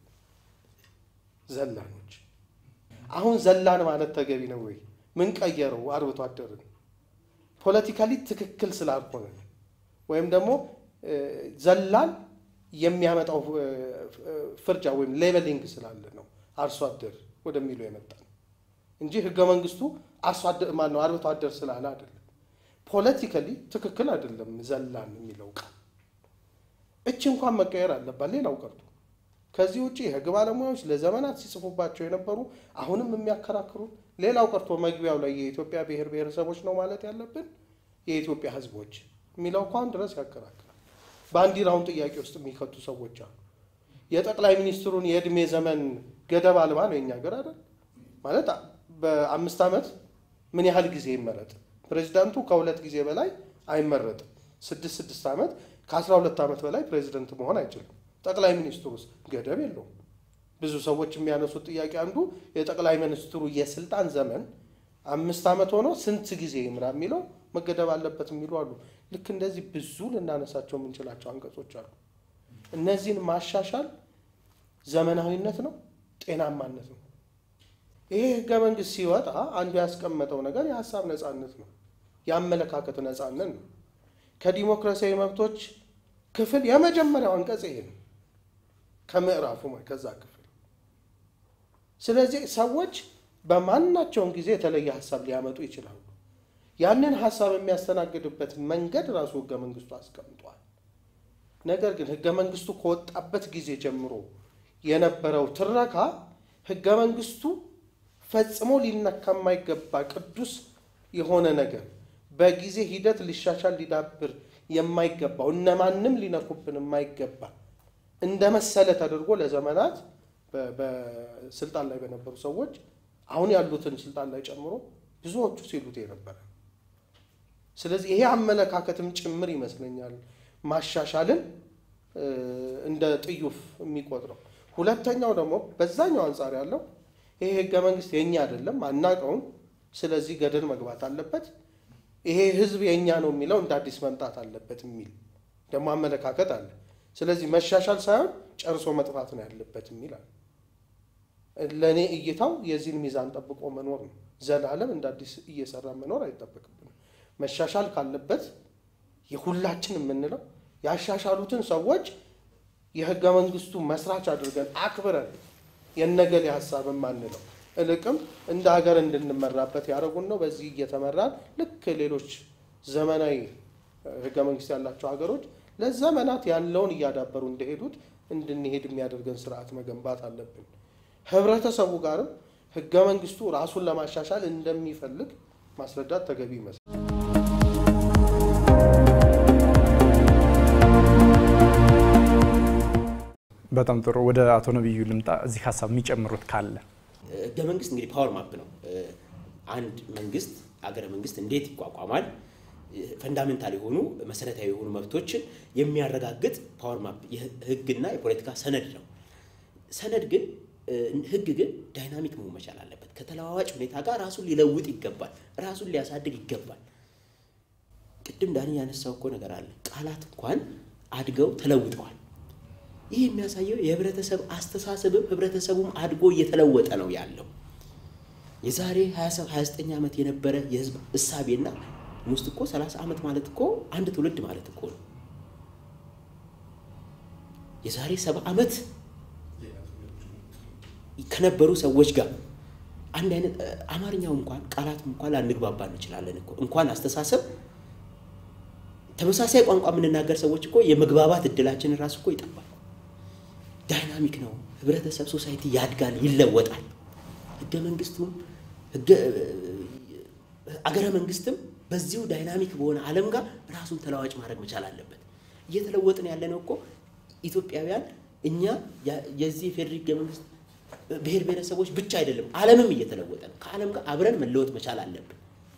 ዘላኖች አሁን ዘላን ማለት ተገቢ ነው ወይ? ምን ቀየረው? አርብቶ አደርን ፖለቲካሊ ትክክል ስላልሆነ ወይም ደግሞ ዘላን የሚያመጣው ፍርጃ ወይም ሌቨሊንግ ስላለ ነው አርሶ አደር ወደሚለው የመጣ ነው እንጂ ህገ መንግስቱ አርሶ አደር ማነው አርብቶ አደር ስላለ አይደለም። ፖለቲካሊ ትክክል አይደለም ዘላን የሚለው ቃል። እች እንኳን መቀየር አለባት። ሌላው ቀርቶ ከዚህ ውጭ የህግ ባለሙያዎች ለዘመናት ሲጽፉባቸው የነበሩ አሁንም የሚያከራክሩ ሌላው ቀርቶ መግቢያው ላይ የኢትዮጵያ ብሔር ብሔረሰቦች ነው ማለት ያለብን የኢትዮጵያ ህዝቦች የሚለው እንኳን ድረስ ያከራክራል። ባንዲራውን ጥያቄ ውስጥ የሚከቱ ሰዎች አሉ። የጠቅላይ ሚኒስትሩን የእድሜ ዘመን ገደብ አልባ ነው የኛ ሀገር አይደል ማለት በአምስት ዓመት ምን ያህል ጊዜ ይመረጥ? ፕሬዚዳንቱ ከሁለት ጊዜ በላይ አይመረጥም። ስድስት ስድስት ዓመት ከአስራ ሁለት ዓመት በላይ ፕሬዚደንት መሆን አይችልም። ጠቅላይ ሚኒስትሩ ውስጥ ገደብ የለውም። ብዙ ሰዎች የሚያነሱት ጥያቄ አንዱ የጠቅላይ ሚኒስትሩ የስልጣን ዘመን አምስት ዓመት ሆኖ ስንት ጊዜ ይምራ የሚለው መገደብ አለበት የሚሉ አሉ። ልክ እንደዚህ ብዙ ልናነሳቸው የምንችላቸው አንቀጾች አሉ። እነዚህን ማሻሻል ዘመናዊነት ነው፣ ጤናማነት ነው። ይሄ ህገ መንግስት ሲወጣ አንዱ ያስቀመጠው ነገር የሀሳብ ነፃነት ነው፣ የአመለካከት ነፃነት ነው። ከዲሞክራሲያዊ መብቶች ክፍል የመጀመሪያው አንቀጽ ይሄ ነው፣ ከምዕራፉ ከዛ ክፍል። ስለዚህ ሰዎች በማናቸውም ጊዜ የተለየ ሀሳብ ሊያመጡ ይችላሉ። ያንን ሀሳብ የሚያስተናግድበት መንገድ ራሱ ህገ መንግስቱ አስቀምጧል። ነገር ግን ህገ መንግስቱ ከወጣበት ጊዜ ጀምሮ የነበረው ትረካ ህገ መንግስቱ ፈጽሞ ሊነካ የማይገባ ቅዱስ የሆነ ነገር በጊዜ ሂደት ሊሻሻል ሊዳብር የማይገባው እነማንም ሊነኩብን የማይገባ እንደ መሰለ ተደርጎ ለዘመናት በስልጣን ላይ በነበሩ ሰዎች አሁን ያሉትን ስልጣን ላይ ጨምሮ ብዙዎቹ ሲሉት የነበረ ስለዚህ ይሄ አመለካከትም ጭምር ይመስለኛል ማሻሻልን እንደ ጥዩፍ የሚቆጥረው። ሁለተኛው ደግሞ በዛኛው አንጻር ያለው ይሄ ህገ መንግስት የእኛ አይደለም አናቀውም፣ ስለዚህ ገደል መግባት አለበት፣ ይሄ ህዝብ የእኛ ነው የሚለው እንደ አዲስ መምጣት አለበት የሚል ደግሞ አመለካከት አለ። ስለዚህ መሻሻል ሳይሆን ጨርሶ መጥፋት ነው ያለበት የሚል አለ። ለእኔ እይታው የዚህን ሚዛን ጠብቆ መኖር ነው። ዘላለም እንደ አዲስ እየሰራ መኖር አይጠበቅብንም። መሻሻል ካለበት የሁላችን የምንለው ያሻሻሉትን ሰዎች የህገ መንግስቱ መስራች አድርገን አክብረን የነገሌ ሀሳብ የማንለው እልቅም እንደ ሀገር እንድንመራበት ያደረጉን ነው። በዚህ እየተመራን ልክ ሌሎች ዘመናዊ ህገ መንግስት ያላቸው ሀገሮች ለዘመናት ያለውን እያዳበሩ እንደሄዱት እንድንሄድ የሚያደርገን ስርዓት መገንባት አለብን። ህብረተሰቡ ጋርም ህገ መንግስቱ ራሱን ለማሻሻል እንደሚፈልግ ማስረዳት ተገቢ ይመስላል። በጣም ጥሩ። ወደ አቶ ነቢዩ ልምጣ። እዚህ ሀሳብ የሚጨምሩት ካለ ህገ መንግስት እንግዲህ ፓወር ማፕ ነው። አንድ መንግስት አገረ መንግስት እንዴት ይቋቋማል፣ ፈንዳሜንታል የሆኑ መሰረታዊ የሆኑ መብቶችን የሚያረጋግጥ ፓወር ማፕ የህግና የፖለቲካ ሰነድ ነው። ሰነድ ግን ህግ ግን ዳይናሚክ መሆን መቻል አለበት። ከተለዋዋጭ ሁኔታ ጋር ራሱን ሊለውጥ ይገባል። ራሱን ሊያሳድግ ይገባል። ቅድም ዳኒ ያነሳው እኮ ነገር አለ። ቃላት እንኳን አድገው ተለውጠዋል። ይህ የሚያሳየው የህብረተሰብ አስተሳሰብም ህብረተሰቡም አድጎ እየተለወጠ ነው ያለው። የዛሬ 29 ዓመት የነበረ የህዝብ እሳቤና ውስጥ እኮ 30 ዓመት ማለት እኮ አንድ ትውልድ ማለት እኮ ነው። የዛሬ ሰባ ዓመት ከነበሩ ሰዎች ጋር አንድ አይነት አማርኛው እንኳን ቃላትም እንኳን ላንግባባ እንችላለን እኮ እንኳን አስተሳሰብ ተመሳሳይ ቋንቋ የምንናገር ሰዎች እኮ የመግባባት እድላችንን ራሱ እኮ ይጠባል። ዳይናሚክ ነው። ህብረተሰብ ሶሳይቲ ያድጋል፣ ይለወጣል። ህገ መንግስቱም አገረ መንግስትም በዚሁ ዳይናሚክ በሆነ ዓለም ጋር ራሱን ተለዋጭ ማድረግ መቻል አለበት። እየተለወጥን ያለነው እኮ ኢትዮጵያውያን እኛ የዚህ የፌዴራል ህገ መንግስት ብሔር ብሔረሰቦች ብቻ አይደለም፣ ዓለምም እየተለወጠ ነው። ከዓለም ጋር አብረን መለወጥ መቻል አለብን።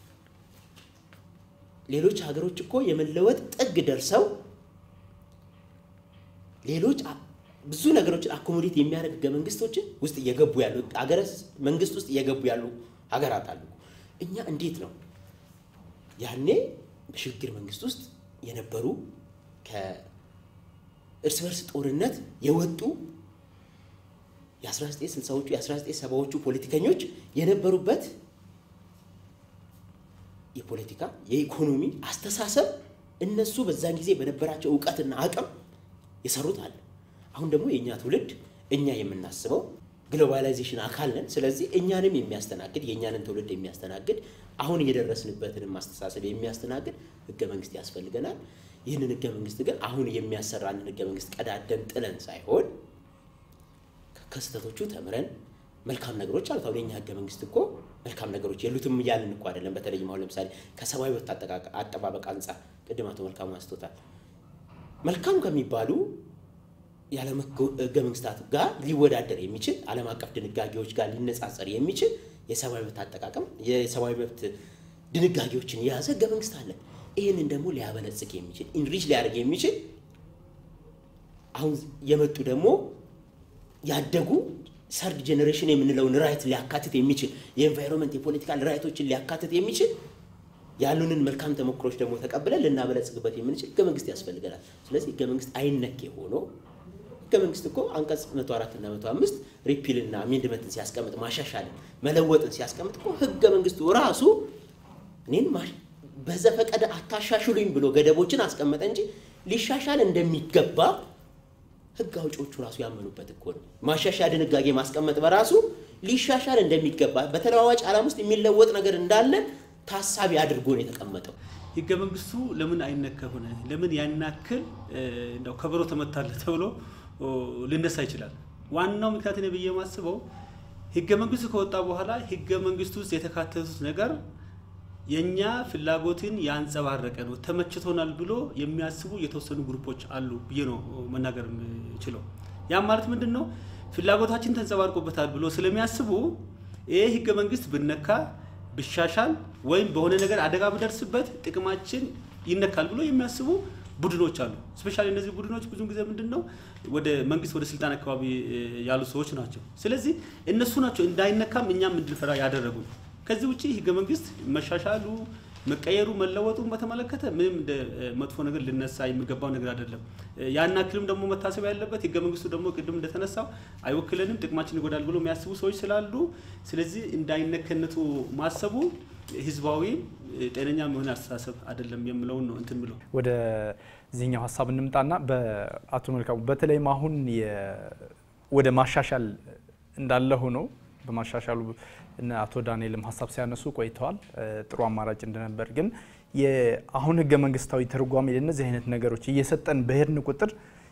ሌሎች ሀገሮች እኮ የመለወጥ ጥግ ደርሰው ሌሎች ብዙ ነገሮችን አኮሞዴት የሚያደርግ ህገ መንግስቶችን ውስጥ እየገቡ ያሉ ሀገረ መንግስት ውስጥ እየገቡ ያሉ ሀገራት አሉ። እኛ እንዴት ነው ያኔ በሽግግር መንግስት ውስጥ የነበሩ ከእርስ በርስ ጦርነት የወጡ የ1960ዎቹ የ1970ዎቹ ፖለቲከኞች የነበሩበት የፖለቲካ የኢኮኖሚ አስተሳሰብ እነሱ በዛን ጊዜ በነበራቸው እውቀትና አቅም የሰሩት አለ። አሁን ደግሞ የእኛ ትውልድ እኛ የምናስበው ግሎባላይዜሽን አካል ነን። ስለዚህ እኛንም የሚያስተናግድ የእኛንን ትውልድ የሚያስተናግድ አሁን የደረስንበትንም ማስተሳሰብ የሚያስተናግድ ህገ መንግስት ያስፈልገናል። ይህንን ህገ መንግስት ግን አሁን የሚያሰራንን ህገ መንግስት ቀዳደን ጥለን ሳይሆን ከስህተቶቹ ተምረን መልካም ነገሮች አሉት። አሁን የኛ ህገ መንግስት እኮ መልካም ነገሮች የሉትም እያልን እኮ አይደለም። በተለይም አሁን ለምሳሌ ከሰብአዊ መብት አጠባበቅ አንጻር ቅድም አቶ መልካሙ አንስቶታል። መልካም ከሚባሉ የዓለም ህገ መንግስታት ጋር ሊወዳደር የሚችል ዓለም አቀፍ ድንጋጌዎች ጋር ሊነጻጸር የሚችል የሰብአዊ መብት አጠቃቀም የሰብአዊ መብት ድንጋጌዎችን የያዘ ህገ መንግስት አለ። ይህንን ደግሞ ሊያበለጽግ የሚችል ኢንሪች ሊያደርግ የሚችል አሁን የመጡ ደግሞ ያደጉ ሰርድ ጄኔሬሽን የምንለውን ራይት ሊያካትት የሚችል የኤንቫይሮንመንት የፖለቲካል ራይቶችን ሊያካትት የሚችል ያሉንን መልካም ተሞክሮች ደግሞ ተቀብለን ልናበለጽግበት የምንችል ህገ መንግስት ያስፈልገናል። ስለዚህ ህገ መንግስት አይነኬ ሆኖ ህገ መንግስት እኮ አንቀጽ 104 እና 105 ሪፒልና አሜንድመንትን ሲያስቀምጥ ማሻሻልን መለወጥን ሲያስቀምጥ እኮ ህገ መንግስቱ ራሱ እኔን በዘፈቀደ አታሻሽሉኝ ብሎ ገደቦችን አስቀመጠ እንጂ ሊሻሻል እንደሚገባ ህግ አውጪዎቹ ራሱ ያመኑበት እኮ ነው። ማሻሻያ ድንጋጌ ማስቀመጥ በራሱ ሊሻሻል እንደሚገባ በተለዋዋጭ ዓለም ውስጥ የሚለወጥ ነገር እንዳለ ታሳቢ አድርጎ ነው የተቀመጠው። ህገ መንግስቱ ለምን አይነካ ሆነ? ለምን ያናክል እንደው ከበሮ ተመታለ ተብሎ ሊነሳ ይችላል። ዋናው ምክንያት ነው ብዬ የማስበው ህገ መንግስቱ ከወጣ በኋላ ህገ መንግስቱ ውስጥ የተካተቱት ነገር የኛ ፍላጎትን ያንጸባረቀ ነው፣ ተመችቶናል ብሎ የሚያስቡ የተወሰኑ ግሩፖች አሉ ብዬ ነው መናገር የምችለው። ያም ማለት ምንድን ነው? ፍላጎታችን ተንጸባርቆበታል ብሎ ስለሚያስቡ ይህ ህገ መንግስት ብነካ ብሻሻል ወይም በሆነ ነገር አደጋ ብደርስበት ጥቅማችን ይነካል ብሎ የሚያስቡ ቡድኖች አሉ። ስፔሻሊ እነዚህ ቡድኖች ብዙ ጊዜ ምንድን ነው ወደ መንግስት ወደ ስልጣን አካባቢ ያሉ ሰዎች ናቸው። ስለዚህ እነሱ ናቸው እንዳይነካም እኛም እንድንፈራ ያደረጉ። ከዚህ ውጭ ህገ መንግስት መሻሻሉ መቀየሩ መለወጡን በተመለከተ ምንም እንደ መጥፎ ነገር ልነሳ የሚገባው ነገር አይደለም። ያን ያክልም ደግሞ መታሰብ ያለበት ህገ መንግስቱ ደግሞ ቅድም እንደተነሳው አይወክለንም፣ ጥቅማችን ይጎዳል ብሎ የሚያስቡ ሰዎች ስላሉ ስለዚህ እንዳይነከነቱ ማሰቡ ህዝባዊ ጤነኛ የሆነ አስተሳሰብ አይደለም የምለውን ነው እንትን ብለው ወደ ዚህኛው ሀሳብ እንምጣና በአቶ መልካሙ በተለይም አሁን ወደ ማሻሻል እንዳለ ሆኖ በማሻሻሉ እነ አቶ ዳንኤልም ሀሳብ ሲያነሱ ቆይተዋል። ጥሩ አማራጭ እንደነበር ግን አሁን ህገ መንግስታዊ ትርጓሜ ለእነዚህ አይነት ነገሮች እየሰጠን በሄድን ቁጥር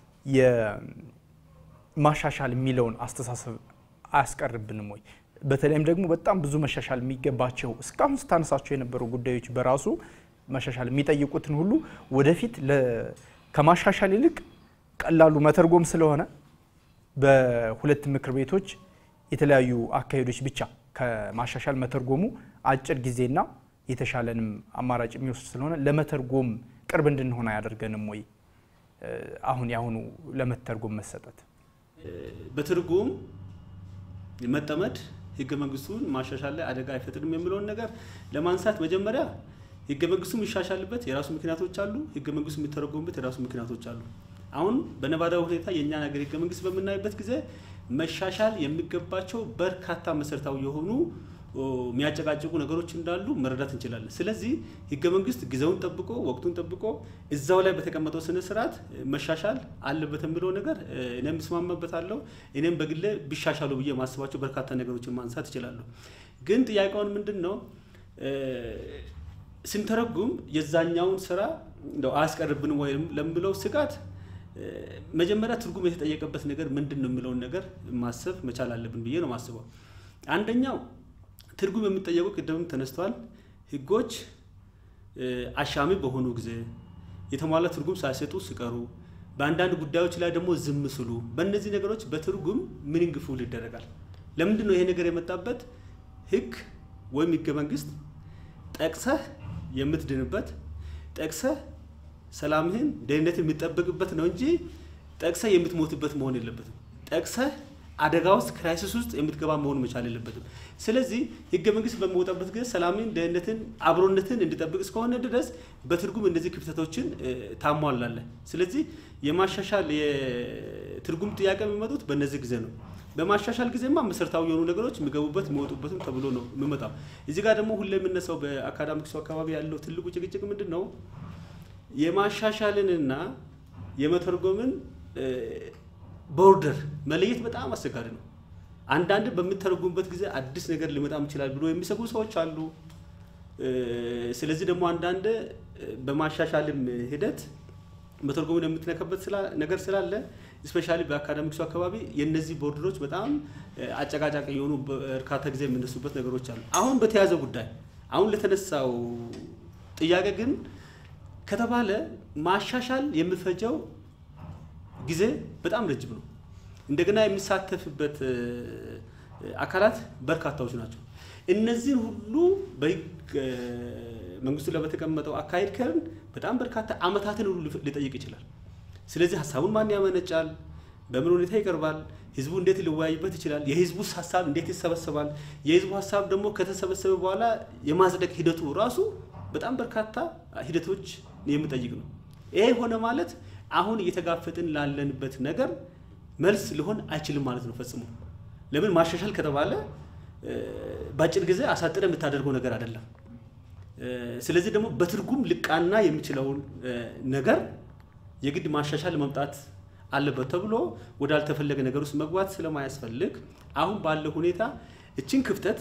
የማሻሻል የሚለውን አስተሳሰብ አያስቀርብንም ወይ? በተለይም ደግሞ በጣም ብዙ መሻሻል የሚገባቸው እስካሁን ስታነሳቸው የነበሩ ጉዳዮች በራሱ መሻሻል የሚጠይቁትን ሁሉ ወደፊት ከማሻሻል ይልቅ ቀላሉ መተርጎም ስለሆነ በሁለት ምክር ቤቶች የተለያዩ አካሄዶች ብቻ ከማሻሻል መተርጎሙ አጭር ጊዜና የተሻለንም አማራጭ የሚወስድ ስለሆነ ለመተርጎም ቅርብ እንድንሆን አያደርገንም ወይ? አሁን የአሁኑ ለመተርጎም መሰጠት በትርጉም መጠመድ ህገ መንግስቱን ማሻሻል ላይ አደጋ አይፈጥርም የሚለውን ነገር ለማንሳት መጀመሪያ ህገ መንግስቱ የሚሻሻልበት የራሱ ምክንያቶች አሉ። ህገ መንግስቱ የሚተረጎምበት የራሱ ምክንያቶች አሉ። አሁን በነባራዊ ሁኔታ የእኛን ሀገር ህገ መንግስት በምናይበት ጊዜ መሻሻል የሚገባቸው በርካታ መሰረታዊ የሆኑ የሚያጨቃጭቁ ነገሮች እንዳሉ መረዳት እንችላለን። ስለዚህ ህገ መንግስት ጊዜውን ጠብቆ ወቅቱን ጠብቆ እዛው ላይ በተቀመጠው ስነ ስርዓት መሻሻል አለበት የሚለው ነገር እኔም እስማማበታለሁ። እኔም በግሌ ቢሻሻሉ ብዬ የማስባቸው በርካታ ነገሮችን ማንሳት እችላለሁ። ግን ጥያቄውን ምንድን ነው ስንተረጉም የዛኛውን ስራ እንደው አያስቀርብንም ወይም ለምለው ስጋት መጀመሪያ ትርጉም የተጠየቀበት ነገር ምንድን ነው የሚለውን ነገር ማሰብ መቻል አለብን ብዬ ነው ማስበው። አንደኛው ትርጉም የሚጠየቁ ቅድምም ተነስተዋል። ህጎች አሻሚ በሆኑ ጊዜ የተሟላ ትርጉም ሳይሰጡ ሲቀሩ፣ በአንዳንድ ጉዳዮች ላይ ደግሞ ዝም ስሉ፣ በእነዚህ ነገሮች በትርጉም ሚኒንግ ፉል ይደረጋል። ለምንድን ነው ይሄ ነገር የመጣበት? ህግ ወይም ህገ መንግስት ጠቅሰህ የምትድንበት ጠቅሰህ ሰላምህን ደህንነት የሚጠበቅበት ነው እንጂ ጠቅሰህ የምትሞትበት መሆን የለበትም። ጠቅሰህ አደጋ ውስጥ ክራይሲስ ውስጥ የምትገባ መሆን መቻል የለበትም። ስለዚህ ህገ መንግስት በሚወጣበት ጊዜ ሰላምን፣ ደህንነትን፣ አብሮነትን እንዲጠብቅ እስከሆነ ድረስ በትርጉም እነዚህ ክፍተቶችን ታሟላለህ። ስለዚህ የማሻሻል የትርጉም ጥያቄ የሚመጡት በእነዚህ ጊዜ ነው። በማሻሻል ጊዜማ መሰረታዊ የሆኑ ነገሮች የሚገቡበት የሚወጡበትም ተብሎ ነው የሚመጣው። እዚህ ጋር ደግሞ ሁሌ የምነሳው በአካዳሚክሱ አካባቢ ያለው ትልቁ ጭቅጭቅ ምንድን ነው? የማሻሻልንና የመተርጎምን ቦርደር መለየት በጣም አስቸጋሪ ነው። አንዳንድ በምተረጉምበት ጊዜ አዲስ ነገር ሊመጣም ይችላል ብሎ የሚሰጉ ሰዎች አሉ። ስለዚህ ደግሞ አንዳንድ በማሻሻልም ሂደት መተርጎምን የምትነካበት ነገር ስላለ ስፔሻሊ በአካዳሚክሱ አካባቢ የእነዚህ ቦርደሮች በጣም አጨቃጫቂ የሆኑ በርካታ ጊዜ የሚነሱበት ነገሮች አሉ። አሁን በተያዘ ጉዳይ አሁን ለተነሳው ጥያቄ ግን ከተባለ ማሻሻል የሚፈጀው ጊዜ በጣም ረጅም ነው። እንደገና የሚሳተፍበት አካላት በርካታዎች ናቸው። እነዚህን ሁሉ በህግ መንግስቱ ላይ በተቀመጠው አካሄድ ከርን በጣም በርካታ አመታትን ሁሉ ሊጠይቅ ይችላል። ስለዚህ ሀሳቡን ማን ያመነጫል? በምን ሁኔታ ይቀርባል? ህዝቡ እንዴት ሊወያይበት ይችላል? የህዝቡስ ሀሳብ እንዴት ይሰበሰባል? የህዝቡ ሀሳብ ደግሞ ከተሰበሰበ በኋላ የማጽደቅ ሂደቱ ራሱ በጣም በርካታ ሂደቶች የሚጠይቅ ነው። ይሄ ሆነ ማለት አሁን እየተጋፈጥን ላለንበት ነገር መልስ ሊሆን አይችልም ማለት ነው ፈጽሞ። ለምን ማሻሻል ከተባለ በአጭር ጊዜ አሳጥረ የምታደርገው ነገር አይደለም። ስለዚህ ደግሞ በትርጉም ልቃና የሚችለውን ነገር የግድ ማሻሻል መምጣት አለበት ተብሎ ወዳልተፈለገ ነገር ውስጥ መግባት ስለማያስፈልግ አሁን ባለው ሁኔታ እችን ክፍተት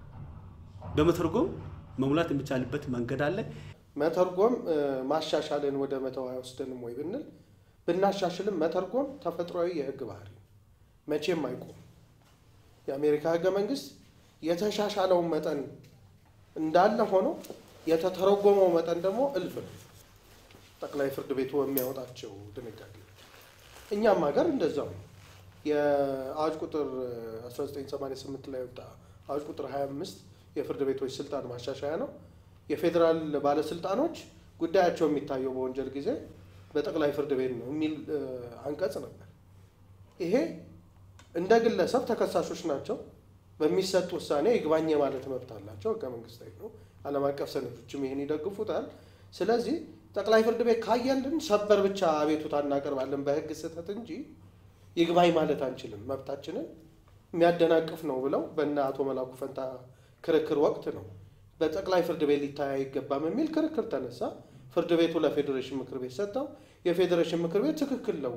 በመተርጎም መሙላት የሚቻልበት መንገድ አለ። መተርጎም ማሻሻልን ወደ መተው አይወስደንም ወይ ብንል ብናሻሽልም መተርጎም ተፈጥሯዊ የህግ ባህሪ መቼም አይቆም። የአሜሪካ ህገ መንግስት የተሻሻለውን መጠን እንዳለ ሆኖ የተተረጎመው መጠን ደግሞ እልፍ ነው። ጠቅላይ ፍርድ ቤቱ የሚያወጣቸው ድንጋጌዎች እኛም ሀገር እንደዛው ነው። የአዋጅ ቁጥር 1988 ላይ ወጣ አዋጅ ቁጥር 25 የፍርድ ቤቶች ስልጣን ማሻሻያ ነው። የፌዴራል ባለስልጣኖች ጉዳያቸው የሚታየው በወንጀል ጊዜ በጠቅላይ ፍርድ ቤት ነው የሚል አንቀጽ ነበር። ይሄ እንደ ግለሰብ ተከሳሾች ናቸው። በሚሰጥ ውሳኔ ይግባኝ ማለት መብት አላቸው። ህገ መንግስታዊ ነው። ዓለም አቀፍ ሰነዶችም ይህን ይደግፉታል። ስለዚህ ጠቅላይ ፍርድ ቤት ካየልን ሰበር ብቻ አቤቱታ እናቀርባለን በህግ ስህተት እንጂ ይግባኝ ማለት አንችልም። መብታችንን የሚያደናቅፍ ነው ብለው በእነ አቶ መላኩ ፈንታ ክርክር ወቅት ነው በጠቅላይ ፍርድ ቤት ሊታይ አይገባም የሚል ክርክር ተነሳ። ፍርድ ቤቱ ለፌዴሬሽን ምክር ቤት ሰጠው። የፌዴሬሽን ምክር ቤት ትክክል ነው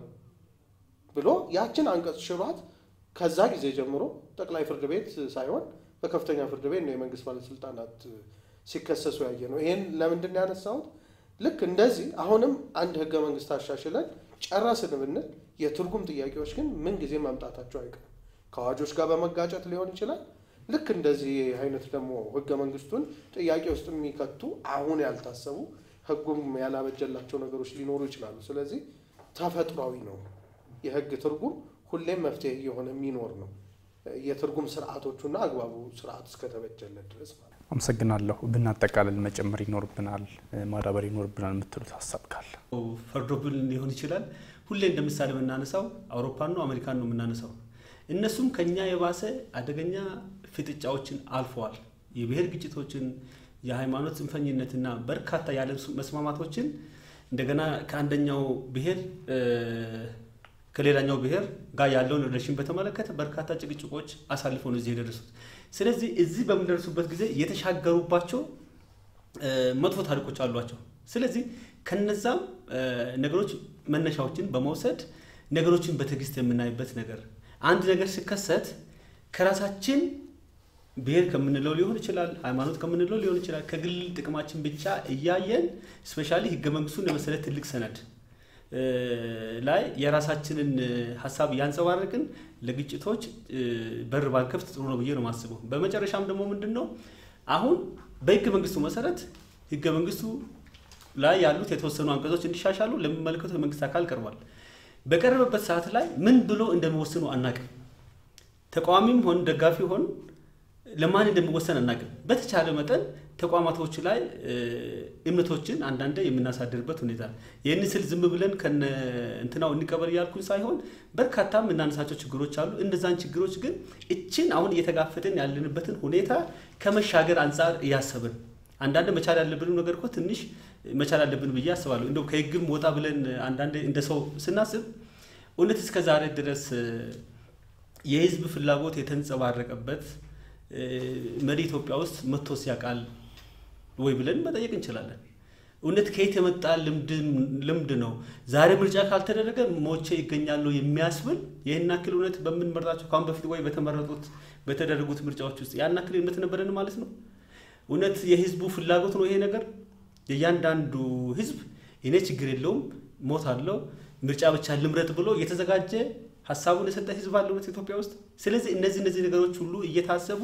ብሎ ያችን አንቀጽ ሽሯት ከዛ ጊዜ ጀምሮ ጠቅላይ ፍርድ ቤት ሳይሆን በከፍተኛ ፍርድ ቤት ነው የመንግስት ባለስልጣናት ሲከሰሱ ያየ ነው። ይሄን ለምንድን ያነሳሁት? ልክ እንደዚህ አሁንም አንድ ህገ መንግስት አሻሽለን ጨረስን ብንል የትርጉም ጥያቄዎች ግን ምን ጊዜ መምጣታቸው አይቀርም። ከአዋጆች ጋር በመጋጨት ሊሆን ይችላል። ልክ እንደዚህ አይነት ደግሞ ህገ መንግስቱን ጥያቄ ውስጥ የሚከቱ አሁን ያልታሰቡ ህጉም ያላበጀላቸው ነገሮች ሊኖሩ ይችላሉ። ስለዚህ ተፈጥሯዊ ነው የህግ ትርጉም ሁሌም መፍትሄ እየሆነ የሚኖር ነው። የትርጉም ስርዓቶቹና አግባቡ ስርዓት እስከተበጀለት ድረስ ማለት ነው። አመሰግናለሁ። ብናጠቃልል መጨመር ይኖርብናል፣ ማዳበር ይኖርብናል የምትሉት ሀሳብ ካለ? ፈርዶብን ሊሆን ይችላል። ሁሌ እንደ ምሳሌ የምናነሳው አውሮፓን ነው አሜሪካን ነው የምናነሳው። እነሱም ከኛ የባሰ አደገኛ ፍጥጫዎችን አልፈዋል። የብሔር ግጭቶችን፣ የሃይማኖት ጽንፈኝነትና በርካታ ያለ መስማማቶችን እንደገና ከአንደኛው ብሔር ከሌላኛው ብሔር ጋር ያለውን ሪሌሽን በተመለከተ በርካታ ጭቅጭቆች አሳልፈው ነው እዚህ የደረሱት። ስለዚህ እዚህ በምንደርሱበት ጊዜ የተሻገሩባቸው መጥፎ ታሪኮች አሏቸው። ስለዚህ ከነዛም ነገሮች መነሻዎችን በመውሰድ ነገሮችን በትዕግስት የምናይበት ነገር አንድ ነገር ሲከሰት ከራሳችን ብሔር ከምንለው ሊሆን ይችላል፣ ሃይማኖት ከምንለው ሊሆን ይችላል። ከግል ጥቅማችን ብቻ እያየን ስፔሻሊ ህገ መንግስቱን የመሰለ ትልቅ ሰነድ ላይ የራሳችንን ሀሳብ እያንጸባረቅን ለግጭቶች በር ባንከፍት ጥሩ ነው ብዬ ነው የማስበው። በመጨረሻም ደግሞ ምንድን ነው አሁን በህገ መንግስቱ መሰረት ህገ መንግስቱ ላይ ያሉት የተወሰኑ አንቀጾች እንዲሻሻሉ ለሚመለከተው የመንግስት አካል ቀርቧል። በቀረበበት ሰዓት ላይ ምን ብሎ እንደሚወስኑ አናቅም። ተቃዋሚም ሆን ደጋፊ ሆን ለማን እንደሚወሰን አናቅም። በተቻለ መጠን ተቋማቶች ላይ እምነቶችን አንዳንዴ የምናሳድርበት ሁኔታ ይህን ስል ዝም ብለን ከነ እንትናው እንቀበል እያልኩኝ ሳይሆን በርካታ የምናነሳቸው ችግሮች አሉ። እነዛን ችግሮች ግን እችን አሁን እየተጋፈጥን ያለንበትን ሁኔታ ከመሻገር አንጻር እያሰብን አንዳንድ መቻል ያለብን ነገር እኮ ትንሽ መቻል አለብን ብዬ አስባለሁ። እንደው ከህግም ወጣ ብለን አንዳንድ እንደ ሰው ስናስብ እውነት እስከ ዛሬ ድረስ የህዝብ ፍላጎት የተንጸባረቀበት መሪ ኢትዮጵያ ውስጥ መጥቶ ሲያውቃል ወይ ብለን መጠየቅ እንችላለን። እውነት ከየት የመጣ ልምድ ነው? ዛሬ ምርጫ ካልተደረገ ሞቼ ይገኛሉ የሚያስብል ይህን ያክል እውነት በምንመርጣቸው ከአሁን በፊት ወይ በተመረጡት በተደረጉት ምርጫዎች ውስጥ ያን ያክል እምነት ነበረን ማለት ነው? እውነት የህዝቡ ፍላጎት ነው ይሄ ነገር? የእያንዳንዱ ህዝብ እኔ ችግር የለውም ሞት አለው ምርጫ ብቻ ልምረጥ ብሎ የተዘጋጀ ሀሳቡን የሰጠ ህዝብ አለ እውነት ኢትዮጵያ ውስጥ። ስለዚህ እነዚህ እነዚህ ነገሮች ሁሉ እየታሰቡ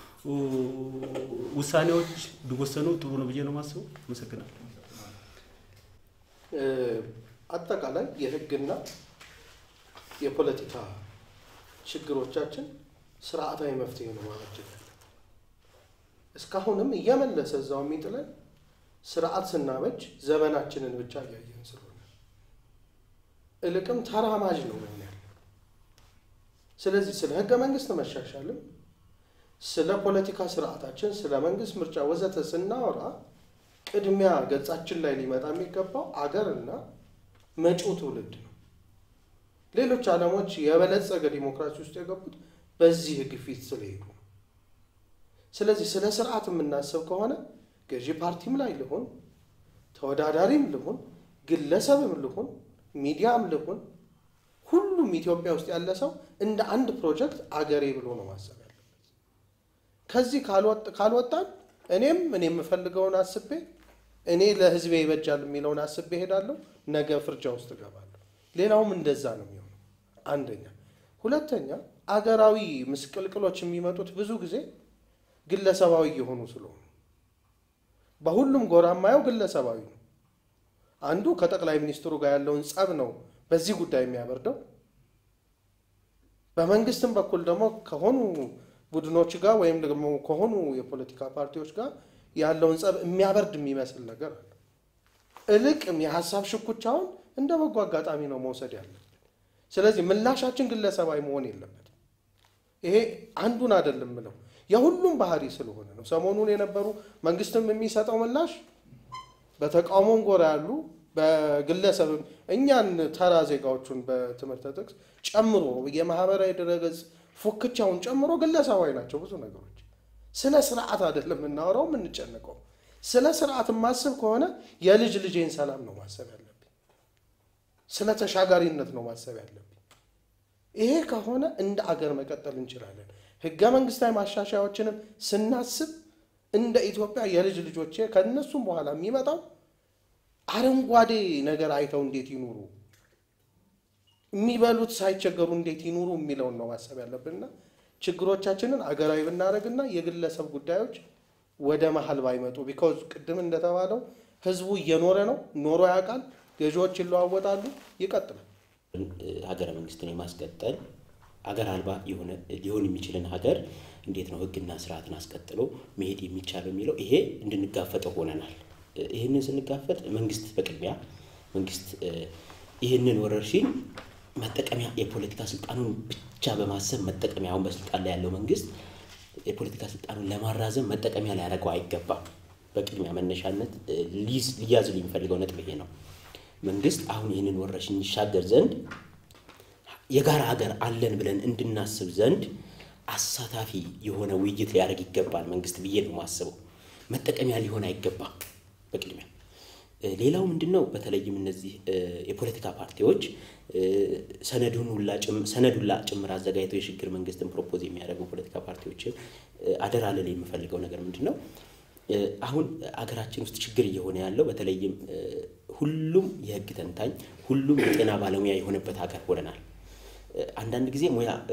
ውሳኔዎች ቢወሰኑ ጥሩ ነው ብዬ ነው የማስበው። አመሰግናለሁ። አጠቃላይ የህግና የፖለቲካ ችግሮቻችን ስርዓታዊ መፍትሄ ነው ማበጀት ያለ እስካሁንም እየመለሰ እዛው የሚጥለን ስርዓት ስናበጅ ዘመናችንን ብቻ እያየን ስለሆነ እልቅም ተራማጅ ነው መሆን ያለ። ስለዚህ ስለ ህገ መንግስት መሻሻልም ስለ ፖለቲካ ስርዓታችን፣ ስለ መንግስት ምርጫ ወዘተ ስናወራ ቅድሚያ ገጻችን ላይ ሊመጣ የሚገባው አገርና መጪው ትውልድ ነው። ሌሎች ዓለሞች የበለጸገ ዲሞክራሲ ውስጥ የገቡት በዚህ ግፊት ስለሄዱ ነው። ስለዚህ ስለ ስርዓት የምናስብ ከሆነ ገዢ ፓርቲም ላይ ልሆን፣ ተወዳዳሪም ልሆን፣ ግለሰብም ልሆን፣ ሚዲያም ልሆን፣ ሁሉም ኢትዮጵያ ውስጥ ያለ ሰው እንደ አንድ ፕሮጀክት አገሬ ብሎ ነው ማሰብ ያለበት። ከዚህ ካልወጣን እኔም እኔ የምፈልገውን አስቤ እኔ ለህዝቤ ይበጃል የሚለውን አስቤ እሄዳለሁ። ነገ ፍርጃ ውስጥ እገባለሁ። ሌላውም እንደዛ ነው የሚሆነው። አንደኛ። ሁለተኛ አገራዊ ምስቅልቅሎች የሚመጡት ብዙ ጊዜ ግለሰባዊ የሆኑ ስለሆኑ በሁሉም ጎራ የማየው ግለሰባዊ ነው። አንዱ ከጠቅላይ ሚኒስትሩ ጋር ያለውን ጸብ ነው በዚህ ጉዳይ የሚያበርደው። በመንግስትም በኩል ደግሞ ከሆኑ ቡድኖች ጋር ወይም ደግሞ ከሆኑ የፖለቲካ ፓርቲዎች ጋር ያለውን ጸብ የሚያበርድ የሚመስል ነገር አለ። እልቅም የሀሳብ ሽኩቻውን እንደ በጎ አጋጣሚ ነው መውሰድ ያለብን። ስለዚህ ምላሻችን ግለሰባዊ መሆን የለበትም። ይሄ አንዱን አይደለም ምለው የሁሉም ባህሪ ስለሆነ ነው። ሰሞኑን የነበሩ መንግስትም የሚሰጠው ምላሽ በተቃውሞም ጎራ ያሉ በግለሰብም እኛን ተራ ዜጋዎቹን በትምህርት ጥቅስ ጨምሮ የማህበራዊ ድረገጽ ፉክቻውን ጨምሮ ግለሰባዊ ናቸው ብዙ ነገሮች። ስለ ስርዓት አይደለም የምናወራው የምንጨነቀው። ስለ ስርዓት ማስብ ከሆነ የልጅ ልጄን ሰላም ነው ማሰብ ያለብኝ። ስለ ተሻጋሪነት ነው ማሰብ ያለብኝ። ይሄ ከሆነ እንደ አገር መቀጠል እንችላለን። ህገ መንግስታዊ ማሻሻያዎችንም ስናስብ እንደ ኢትዮጵያ የልጅ ልጆቼ ከእነሱም በኋላ የሚመጣው አረንጓዴ ነገር አይተው እንዴት ይኑሩ፣ የሚበሉት ሳይቸገሩ እንዴት ይኑሩ የሚለውን ነው ማሰብ ያለብንና ችግሮቻችንን አገራዊ ብናደርግና የግለሰብ ጉዳዮች ወደ መሀል ባይመጡ ቢካዝ ቅድም እንደተባለው ህዝቡ እየኖረ ነው፣ ኖሮ ያውቃል። ገዢዎች ይለዋወጣሉ፣ ይቀጥላል። ሀገረ መንግስትን የማስቀጠል አገር አልባ የሆነ ሊሆን የሚችልን ሀገር እንዴት ነው ህግና ስርዓትን አስቀጥሎ መሄድ የሚቻለው የሚለው ይሄ እንድንጋፈጠው ሆነናል። ይህንን ስንጋፈጥ መንግስት በቅድሚያ መንግስት ይህንን ወረርሽኝ መጠቀሚያ የፖለቲካ ስልጣኑን ብቻ በማሰብ መጠቀሚያ አሁን በስልጣን ላይ ያለው መንግስት የፖለቲካ ስልጣኑን ለማራዘም መጠቀሚያ ሊያደርገው አይገባም። በቅድሚያ መነሻነት ሊያዝ የሚፈልገው ነጥብ ይሄ ነው። መንግስት አሁን ይህንን ወረርሽኝ ይሻገር ዘንድ የጋራ ሀገር አለን ብለን እንድናስብ ዘንድ አሳታፊ የሆነ ውይይት ሊያደርግ ይገባል መንግስት ብዬ ነው የማስበው። መጠቀሚያ ሊሆን አይገባም በቅድሚያ። ሌላው ምንድን ነው? በተለይም እነዚህ የፖለቲካ ፓርቲዎች ሰነዱን ሁላ ጭምር አዘጋጅተው የሽግግር መንግስትን ፕሮፖዝ የሚያደርጉ ፖለቲካ ፓርቲዎችን አደራ ልል የምፈልገው ነገር ምንድን ነው? አሁን አገራችን ውስጥ ችግር እየሆነ ያለው በተለይም ሁሉም የህግ ተንታኝ፣ ሁሉም የጤና ባለሙያ የሆነበት ሀገር ሆነናል። አንዳንድ ጊዜ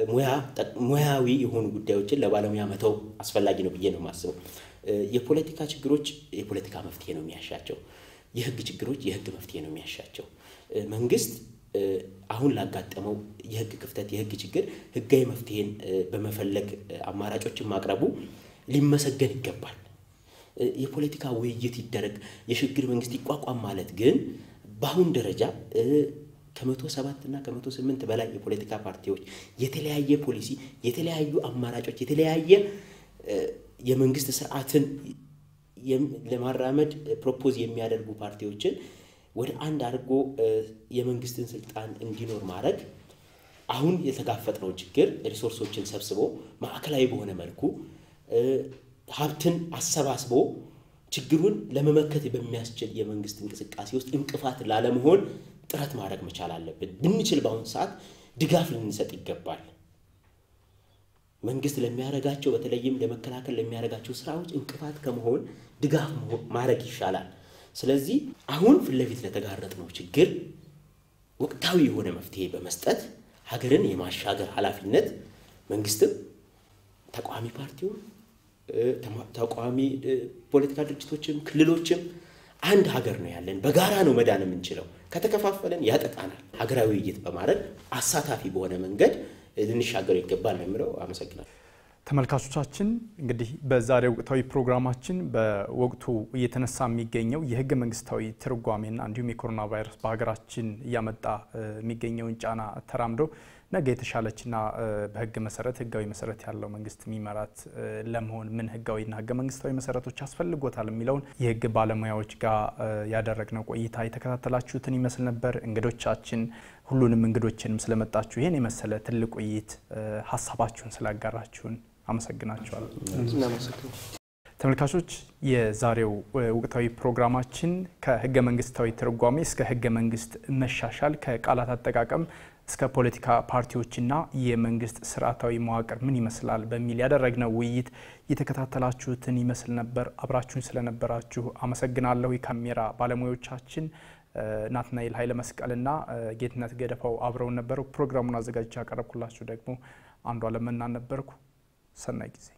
ሙያዊ የሆኑ ጉዳዮችን ለባለሙያ መተው አስፈላጊ ነው ብዬ ነው የማስበው። የፖለቲካ ችግሮች የፖለቲካ መፍትሄ ነው የሚያሻቸው። የህግ ችግሮች የህግ መፍትሄ ነው የሚያሻቸው። መንግስት አሁን ላጋጠመው የህግ ክፍተት፣ የህግ ችግር ህጋዊ መፍትሄን በመፈለግ አማራጮችን ማቅረቡ ሊመሰገን ይገባል። የፖለቲካ ውይይት ይደረግ፣ የሽግግር መንግስት ይቋቋም ማለት ግን በአሁን ደረጃ ከመቶ ሰባት እና ከመቶ ስምንት በላይ የፖለቲካ ፓርቲዎች የተለያየ ፖሊሲ፣ የተለያዩ አማራጮች፣ የተለያየ የመንግስት ስርዓትን ለማራመድ ፕሮፖዝ የሚያደርጉ ፓርቲዎችን ወደ አንድ አድርጎ የመንግስትን ስልጣን እንዲኖር ማድረግ አሁን የተጋፈጥነው ችግር ሪሶርሶችን ሰብስቦ ማዕከላዊ በሆነ መልኩ ሀብትን አሰባስቦ ችግሩን ለመመከት በሚያስችል የመንግስት እንቅስቃሴ ውስጥ እንቅፋት ላለመሆን ጥረት ማድረግ መቻል አለብን። ብንችል በአሁኑ ሰዓት ድጋፍ ልንሰጥ ይገባል። መንግስት ለሚያደርጋቸው በተለይም ለመከላከል ለሚያደርጋቸው ስራዎች እንቅፋት ከመሆን ድጋፍ ማድረግ ይሻላል። ስለዚህ አሁን ፊት ለፊት ለተጋረጥነው ችግር ወቅታዊ የሆነ መፍትሄ በመስጠት ሀገርን የማሻገር ኃላፊነት መንግስትም ተቃዋሚ ፓርቲውን ተቃዋሚ ፖለቲካ ድርጅቶችም ክልሎችም አንድ ሀገር ነው ያለን። በጋራ ነው መዳን የምንችለው። ከተከፋፈለን ያጠቃናል። ሀገራዊ ውይይት በማድረግ አሳታፊ በሆነ መንገድ ልንሻገረው ይገባል ነው የምለው። አመሰግናለሁ። ተመልካቾቻችን እንግዲህ በዛሬው ወቅታዊ ፕሮግራማችን በወቅቱ እየተነሳ የሚገኘው የህገ መንግስታዊ ትርጓሜና እንዲሁም የኮሮና ቫይረስ በሀገራችን እያመጣ የሚገኘውን ጫና ተራምዶ ነገ የተሻለችና በህግ መሰረት ህጋዊ መሰረት ያለው መንግስት የሚመራት ለመሆን ምን ህጋዊና ህገ መንግስታዊ መሰረቶች ያስፈልጎታል የሚለውን የህግ ባለሙያዎች ጋር ያደረግነው ቆይታ የተከታተላችሁትን ይመስል ነበር። እንግዶቻችን ሁሉንም እንግዶችንም ስለመጣችሁ ይህን የመሰለ ትልቅ ውይይት ሀሳባችሁን ስላጋራችሁን አመሰግናችኋለሁ። ተመልካቾች የዛሬው ወቅታዊ ፕሮግራማችን ከህገ መንግስታዊ ትርጓሜ እስከ ህገ መንግስት መሻሻል ከቃላት አጠቃቀም እስከ ፖለቲካ ፓርቲዎችና የመንግስት ስርዓታዊ መዋቅር ምን ይመስላል በሚል ያደረግነው ውይይት የተከታተላችሁትን ይመስል ነበር። አብራችሁን ስለነበራችሁ አመሰግናለሁ። የካሜራ ባለሙያዎቻችን ናትናኤል ኃይለ መስቀልና ጌትነት ገደፋው አብረውን ነበሩ። ፕሮግራሙን አዘጋጅቼ ያቀረብኩላችሁ ደግሞ አንዱ አለመና ነበርኩ። ሰናይ ጊዜ